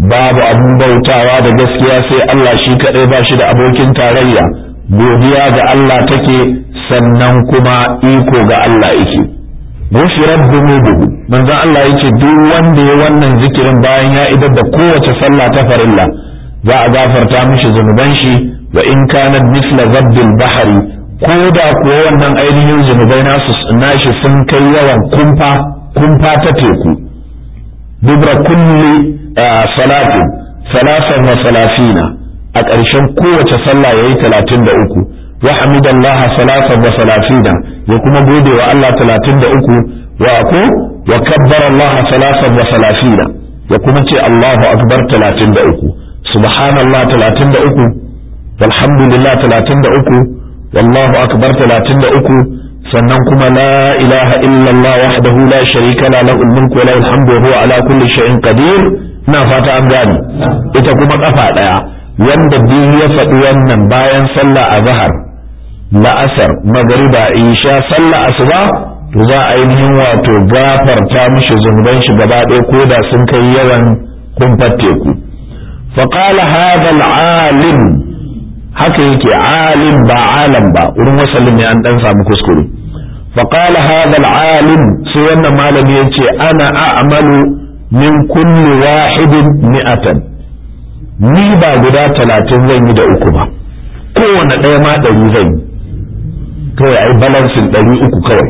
babu abin bautawa da gaskiya sai Allah shi kaɗai ba shi da abokin tarayya godiya ga Allah take sannan kuma iko ga Allah yake gushirar dunubuhu manzon Allah yace duk wanda ya wannan zikirin bayan ya idar da kowace sallah ta farilla za a gafarta mishi zunuban shi wa in kana misla zabdil bahari ko da kuwa wannan ainihin zunubai nasu nashi sun kai yawan kumfa kumfa ta teku dubra kulli salatin salasan wa salafina a ƙarshen kowace sallah yayi talatin da uku wa hamidallaha salasan wa salafina ya kuma gode wa Allah talatin da uku wa ko wa kabbara Allah salasan wa salafina ya kuma ce Allahu akbar talatin da uku subhanallah talatin da uku walhamdulillah talatin da uku wallahu akbar talatin da uku sannan kuma la ilaha illallah wahdahu la sharika la lahul mulku wa lahul hamdu wa huwa ala kulli shay'in qadir ina fata an gane ita kuma kafa daya wanda biyu ya faɗi wannan bayan sallah azhar la'asar magriba isha sallah asuba to za a ainihin wato gafarta mishi zunuban shi gaba ɗaya ko da sun kai yawan kumfar teku فقال هذا العالم haka yake alim ba alam ba wurin wasallin ne an dan samu kuskure فقال هذا العالم sai wannan malami yace ana a'malu min kulli wahidin mi'atan ni ba guda talatin zan yi da uku ba kowane ɗaya ma ɗari zan yi kawai ai balansin ɗari uku kawai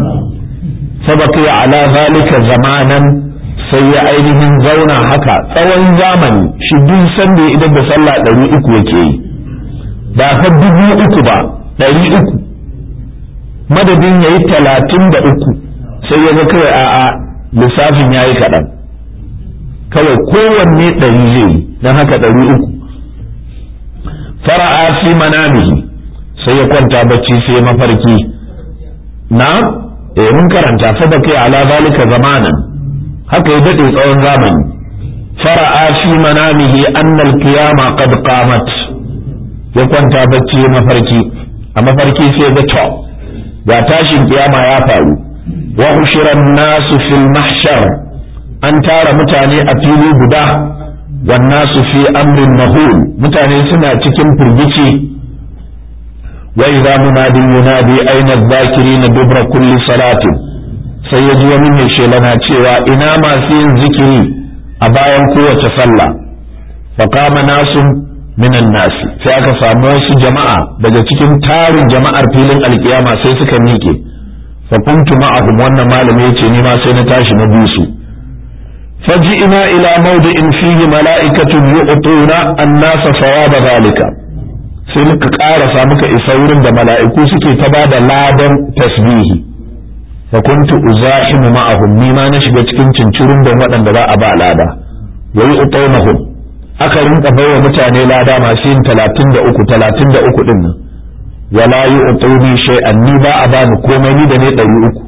sabaka ya ala zalika zamanan sai ya ainihin zauna haka tsawon zamani shi duk sanda ya idan da sallah ɗari uku yake yi ba fa dubu uku ba ɗari uku madadin ya yi talatin da uku sai ya ga kawai a'a lissafin ya yi kaɗan kawai kowanne ɗari zai yi don haka ɗari uku fara'a fi manamihi sai ya kwanta bacci sai mafarki na eh mun karanta fa bakai ala zalika zamanan haka ya daɗe tsawon zamani fara'a fi manamihi annal qiyama qad qamat ya kwanta bacci mafarki a mafarki sai ga to ga tashin kiyama ya faru wa ushiran nasu fil mahshar an tara mutane a fili guda wan nasu fi amrin mahul mutane suna cikin firgici wa idza munadin yunadi aina adh-dhakirin dubra kulli salatin sai ya ji wani mai shelana cewa ina masu yin zikiri a bayan kowace sallah faqama nasun minan nasi sai aka samu wasu jama'a daga cikin tarin jama'ar filin alkiyama sai suka miƙe fa kuntu ma'ahum wannan malami yace ni ma sai na tashi na bi su faji'ina ila mawdi'in fihi mala'ikatun yu'tuna an-nasa thawaba zalika sai muka ƙarasa muka isa wurin da mala'iku suke ta bada ladan tasbihi fa kuntu uzahimu ma'ahum ni ma na shiga cikin cincirin da waɗanda za a ba lada wa yu'tunahum aka rinka baiwa mutane lada masu yin talatin da uku talatin da uku ɗin nan wala yi utuni shay'an ni ba a bani komai ni da ne ɗari uku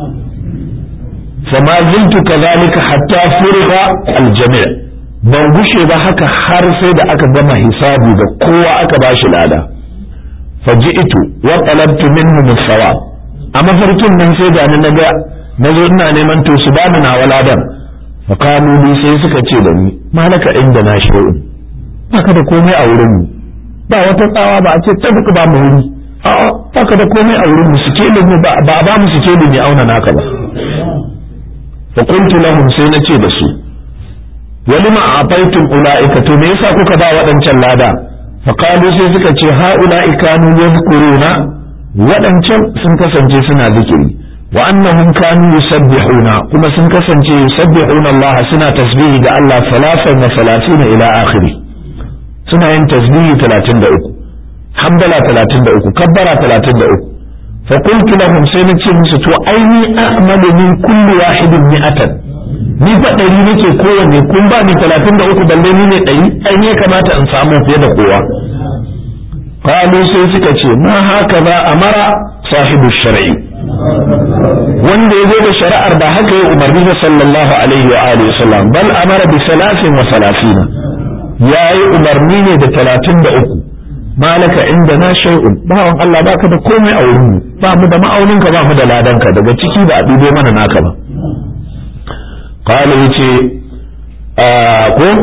fama zintu kazalika hatta furiga aljami' ban gushe ba haka har sai da aka gama hisabi da kowa aka bashi lada faji'tu wa talabtu minhum as-sawab a mafarkin nan sai da ni naga nazo ina neman to su bani na waladan fakamu ni sai suka ce da ni malaka inda na shi'un baka da komai a wurin mu ba wata tsawa ba a ce ta duka ba mu wuri a'a baka da komai a wurin mu sikeli mu ba ba ba mu sikeli ne auna naka ba fa qultu lahum sai na ce da su walima ataitum ulaika to me yasa kuka ba waɗancan lada faqalu sai suka ce ha ulaika kanu yazkuruna waɗancan sun kasance suna zikiri wa annahum kanu yusabbihuna kuma sun kasance yusabbihuna Allah suna tasbihi ga Allah salasan wa salatina ila akhiri suna yin tasbihi 33 hamdala 33 kabbara 33 fa qultu lahum sai nace musu to aini a'malu min kulli wahidin mi'atan ni fa ɗari nake kowanne kun ba ni 33 balle ni ne ɗari ai ne kamata in samu fiye da kowa qalu sai suka ce ma haka za amara sahibu shar'i wanda ya zo da shari'ar da haka ya umarni da sallallahu alaihi wa alihi wasallam bal amara bi salasin wa salasina yayi umarni ne da talatin da uku malaka inda na shay'un bawan Allah baka da komai a wurin mu ba mu da ma'aunin ka ba mu da ladan ka daga ciki ba a dubo mana naka ba qala yace ko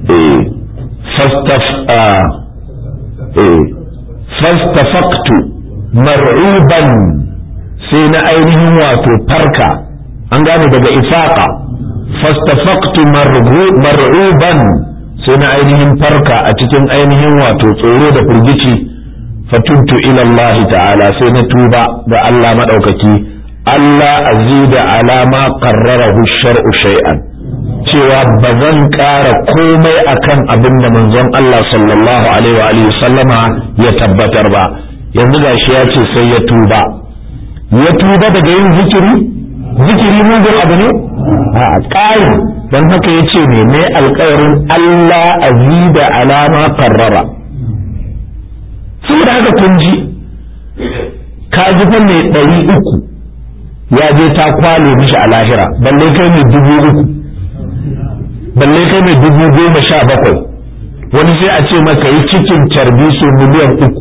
eh fastaf eh fastafaqtu mar'uban sai na ainihin wato farka an gane daga ifaqa fastafaqtu mar'uban sai na ainihin farka a cikin ainihin wato tsoro da firgici fatuntu ila Allah ta'ala sai na tuba ga Allah madaukaki Allah azida ala ma qarrarahu shar'u shay'an cewa ba zan ƙara komai akan abin da manzon Allah sallallahu alaihi wa alihi sallama ya tabbatar ba yanzu gashi ya ce sai ya tuba ya tuba daga yin zikiri zikiri mugun abu ne a ƙari don haka ya ce ne mai alkawarin Allah azida alama karrara saboda haka kun ji ka ji fa mai ɗari uku ya je ta kwale mishi a lahira balle kai mai dubu uku balle kai mai dubu goma sha bakwai wani sai a ce maka yi cikin carbi su miliyan uku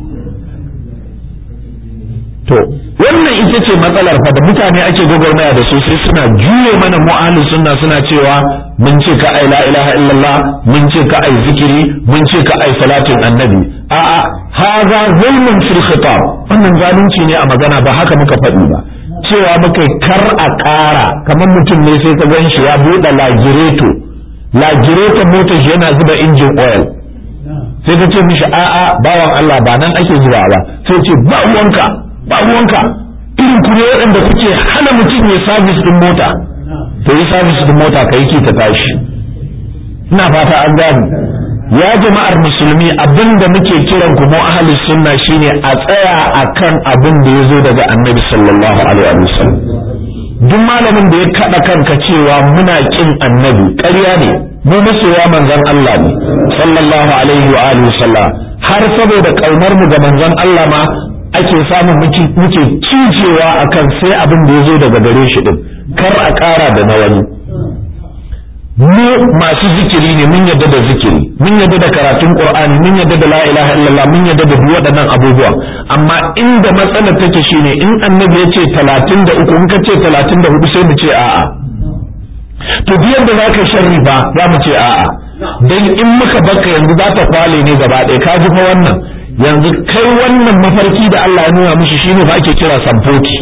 to wannan ita ce matsalar fa da mutane ake gwagwarmaya da su sai suna juye mana mu'alu sunna suna cewa mun ce ka ai la ilaha illallah mun ce ka ai zikiri mun ce ka ai salatin annabi a'a haza zulmun fil khitab wannan zalunci ne a magana ba haka muka faɗi ba cewa muka kar a ƙara kamar mutum ne sai ka gan shi ya buɗe lagireto lagireton motar shi yana zuba injin oil sai ka ce mishi a'a bawan Allah ba nan ake zuba ba sai ce ba ruwanka ba ruwanka irin ku ne waɗanda kuke hana mutum ya sabis din mota to yi sabis din mota ka yi ta tashi ina fata an gani ya jama'ar musulmi abin da muke kiran ku mu ahli sunna shine a tsaya akan abin da ya zo daga annabi sallallahu alaihi wasallam duk malamin da ya kada kanka cewa muna kin annabi ƙarya ne mu masoya manzon Allah ne sallallahu alaihi wa alihi wasallam har saboda kaunar mu ga manzon Allah ma ake samun muke cijewa akan sai abin da ya zo daga gare shi din kar a ƙara da na wani mu masu zikiri ne mun yadda da zikiri mun yadda da karatun qur'ani mun yadda da la ilaha illallah mun yadda da duk waɗannan abubuwa amma inda matsalar take shine in annabi ya ce 33 in ka ce 34 sai mu ce a'a to duk yadda zaka sharri ba za mu ce a'a dan in muka baka yanzu za ta kwale ne gaba ɗaya ka ji fa wannan yanzu kai wannan mafarki da Allah ya nuna mishi shine fa ake kira samfoti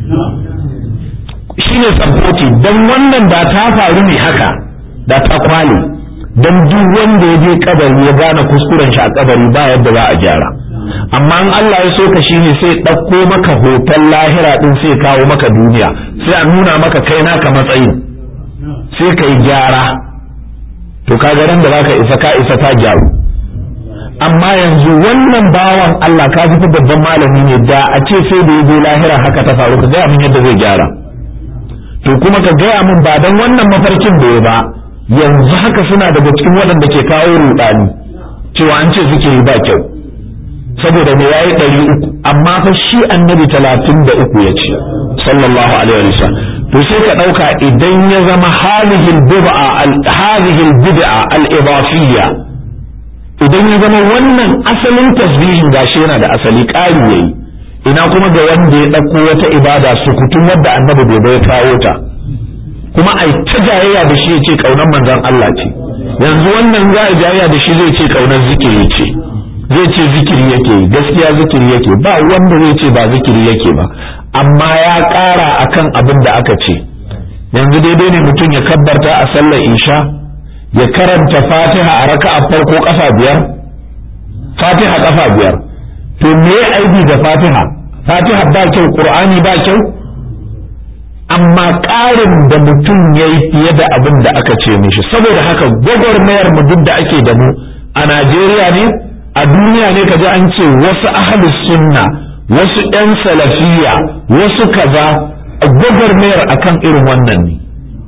shine samfoti dan wannan da ta faru ne haka da ta kwale dan duk wanda ya je kabari ya gane kuskuren shi a kabari ba yadda za a gyara amma in Allah ya so ka shine sai ɗauko maka hoton lahira din sai kawo maka duniya sai a nuna maka kai naka matsayin sai ka yi gyara to ka ga da zaka isa ka isa ta gyaru amma yanzu wannan bawan Allah ka fi babban malami ne da a ce sai da ya je lahira haka ta faru ka gaya min yadda zai gyara to kuma ka gaya min ba dan wannan mafarkin da ya ba yanzu haka suna daga cikin waɗanda ke kawo rudani cewa an ce zikiri ba kyau saboda me yayi ɗari uku amma fa shi annabi talatin da uku ya ce sallallahu alaihi wa sallam to sai ka ɗauka idan ya zama halihil bid'a al halihil bid'a al idafiyya idan ya zama wannan asalin tasbihin gashi yana da asali ƙari yayi ina kuma ga wanda ya ɗauko wata ibada sukutun wadda annabi bai bai kawo ta kuma ai ta jayayya da shi ya ce ƙaunar manzon Allah ce yanzu wannan za a jayayya da shi zai ce ƙaunar zikiri ce zai ce zikiri yake gaskiya zikiri yake ba wanda zai ce ba zikiri yake ba amma ya ƙara akan abin da aka ce yanzu daidai ne mutum ya kabbarta a sallar isha ya karanta fatiha a raka'a farko kafa biyar fatiha kafa biyar to me aibi da fatiha fatiha ba kyau qur'ani ba kyau amma ƙarin da mutum ya yi fiye da abin da aka ce mishi saboda haka gwagwarmayar mu duk da ake da mu a najeriya ne a duniya ne kaji an ce wasu ahalus sunna wasu 'yan salafiya wasu kaza gwagwarmayar akan irin wannan ne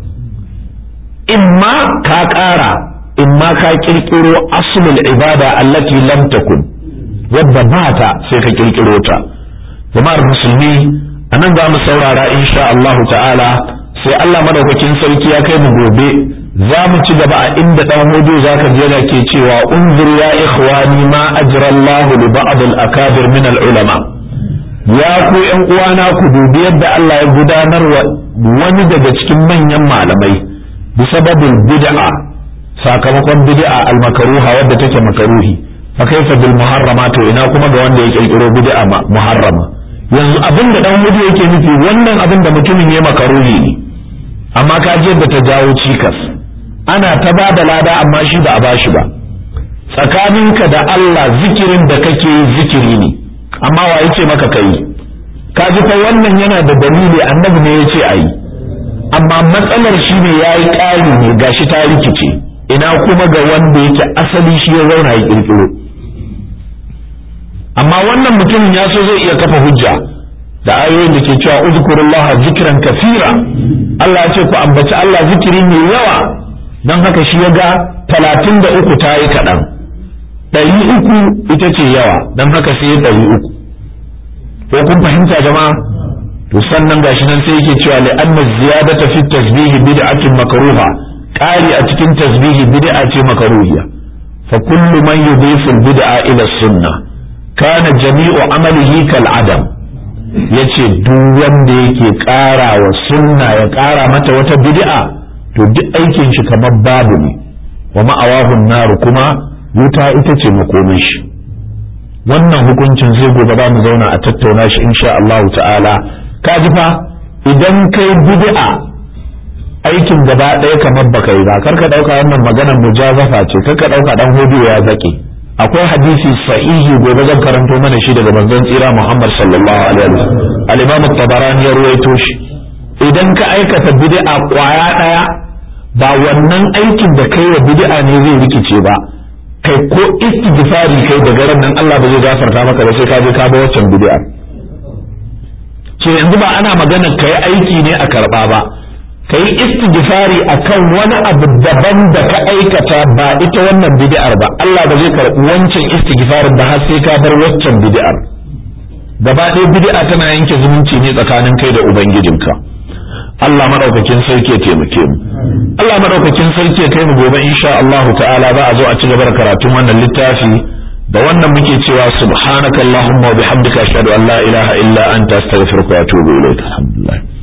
imma ka ƙara imma ka ƙirƙiro asulul ibada allati lam takun wadda ba ta sai ka ƙirƙiro ta jama'ar musulmi a nan za mu saurara insha Allah ta'ala sai Allah madaukakin sarki ya kai mu gobe za mu ci gaba a inda dan hudu za ka je ke cewa unzur ya ikhwani ma ajra Allah li ba'd al akabir min al ulama ya ku yan uwana ku dubi yadda Allah ya gudanar wa wani daga cikin manyan malamai bi sababin bid'a sakamakon bid'a al makruha wadda take makaruhi fa kaifa bil muharrama to ina kuma ga wanda ya kirkiro bid'a muharrama yanzu abin da dan hudu yake nufi wannan abin da mutumin ya makaruhi ne amma ka je da ta jawo cikas ana ta ba da lada amma shi ba a bashi ba tsakaninka da Allah zikirin da kake yi zikiri ne amma wa yake maka kai ka ji fa wannan yana da dalili annabi ne yace ayi amma matsalar shi ne yayi ƙari ne gashi ta rikice ina kuma ga wanda yake asali shi ya zauna ya kirkiro amma wannan mutumin ya so zai iya kafa hujja da ayoyin da ke cewa uzkurullah zikran kasira Allah ya ce ku ambaci Allah zikiri mai yawa don haka shi ya ga talatin da uku ta yi kaɗan ɗari uku ita ce yawa don haka sai ɗari uku ko kun fahimta jama'a to sannan gashi nan sai yake cewa li'anna ziyadata fi tasbihi bid'atin makruha ƙari a cikin tasbihi bid'a ce makruhiya fa kullu man yudhifu bid'a ila sunnah kana jami'u amalihi kal adam yace duk wanda yake ƙara wa sunna ya ƙara mata wata bid'a to duk aikin shi kamar babu ne wa ma'awahun naru kuma wuta ita ce makomin shi wannan hukuncin zai gobe za mu zauna a tattauna shi insha Allah ta'ala ka ji fa idan kai bid'a aikin gaba ɗaya kamar baka yi ba kar ka ɗauka wannan maganar mujazafa ce kar ka ɗauka ɗan hudu ya zaƙe akwai hadisi sahihi gobe zan karanto mana shi daga manzon tsira Muhammad sallallahu alaihi wasallam al-Imam tabarani ya ruwaito shi idan ka aikata bid'a kwaya ɗaya ba wannan aikin da kai wa bid'a ne zai rikice ba kai ko istighfari kai daga ran nan Allah ba zai gafarta maka ba sai ka je ka ba waccan bid'a so yanzu ba ana magana kai aiki ne a karba ba kai istighfari akan wani abu daban da ka aikata ba ita wannan bid'ar ba Allah ba zai karbi wancan istighfarin ba har sai ka bar waccan bid'ar gaba ɗaya bid'a tana yanke zumunci ne tsakanin kai da ubangijinka Allah madaukakin sarki ya taimake mu Allah madaukakin sarki ya kai mu gobe insha Allah ta'ala za a zo a ci gaba da karatun wannan littafi da wannan muke cewa subhanakallahumma wa bihamdika ashhadu an la ilaha illa anta astaghfiruka wa atubu ilaik alhamdulillah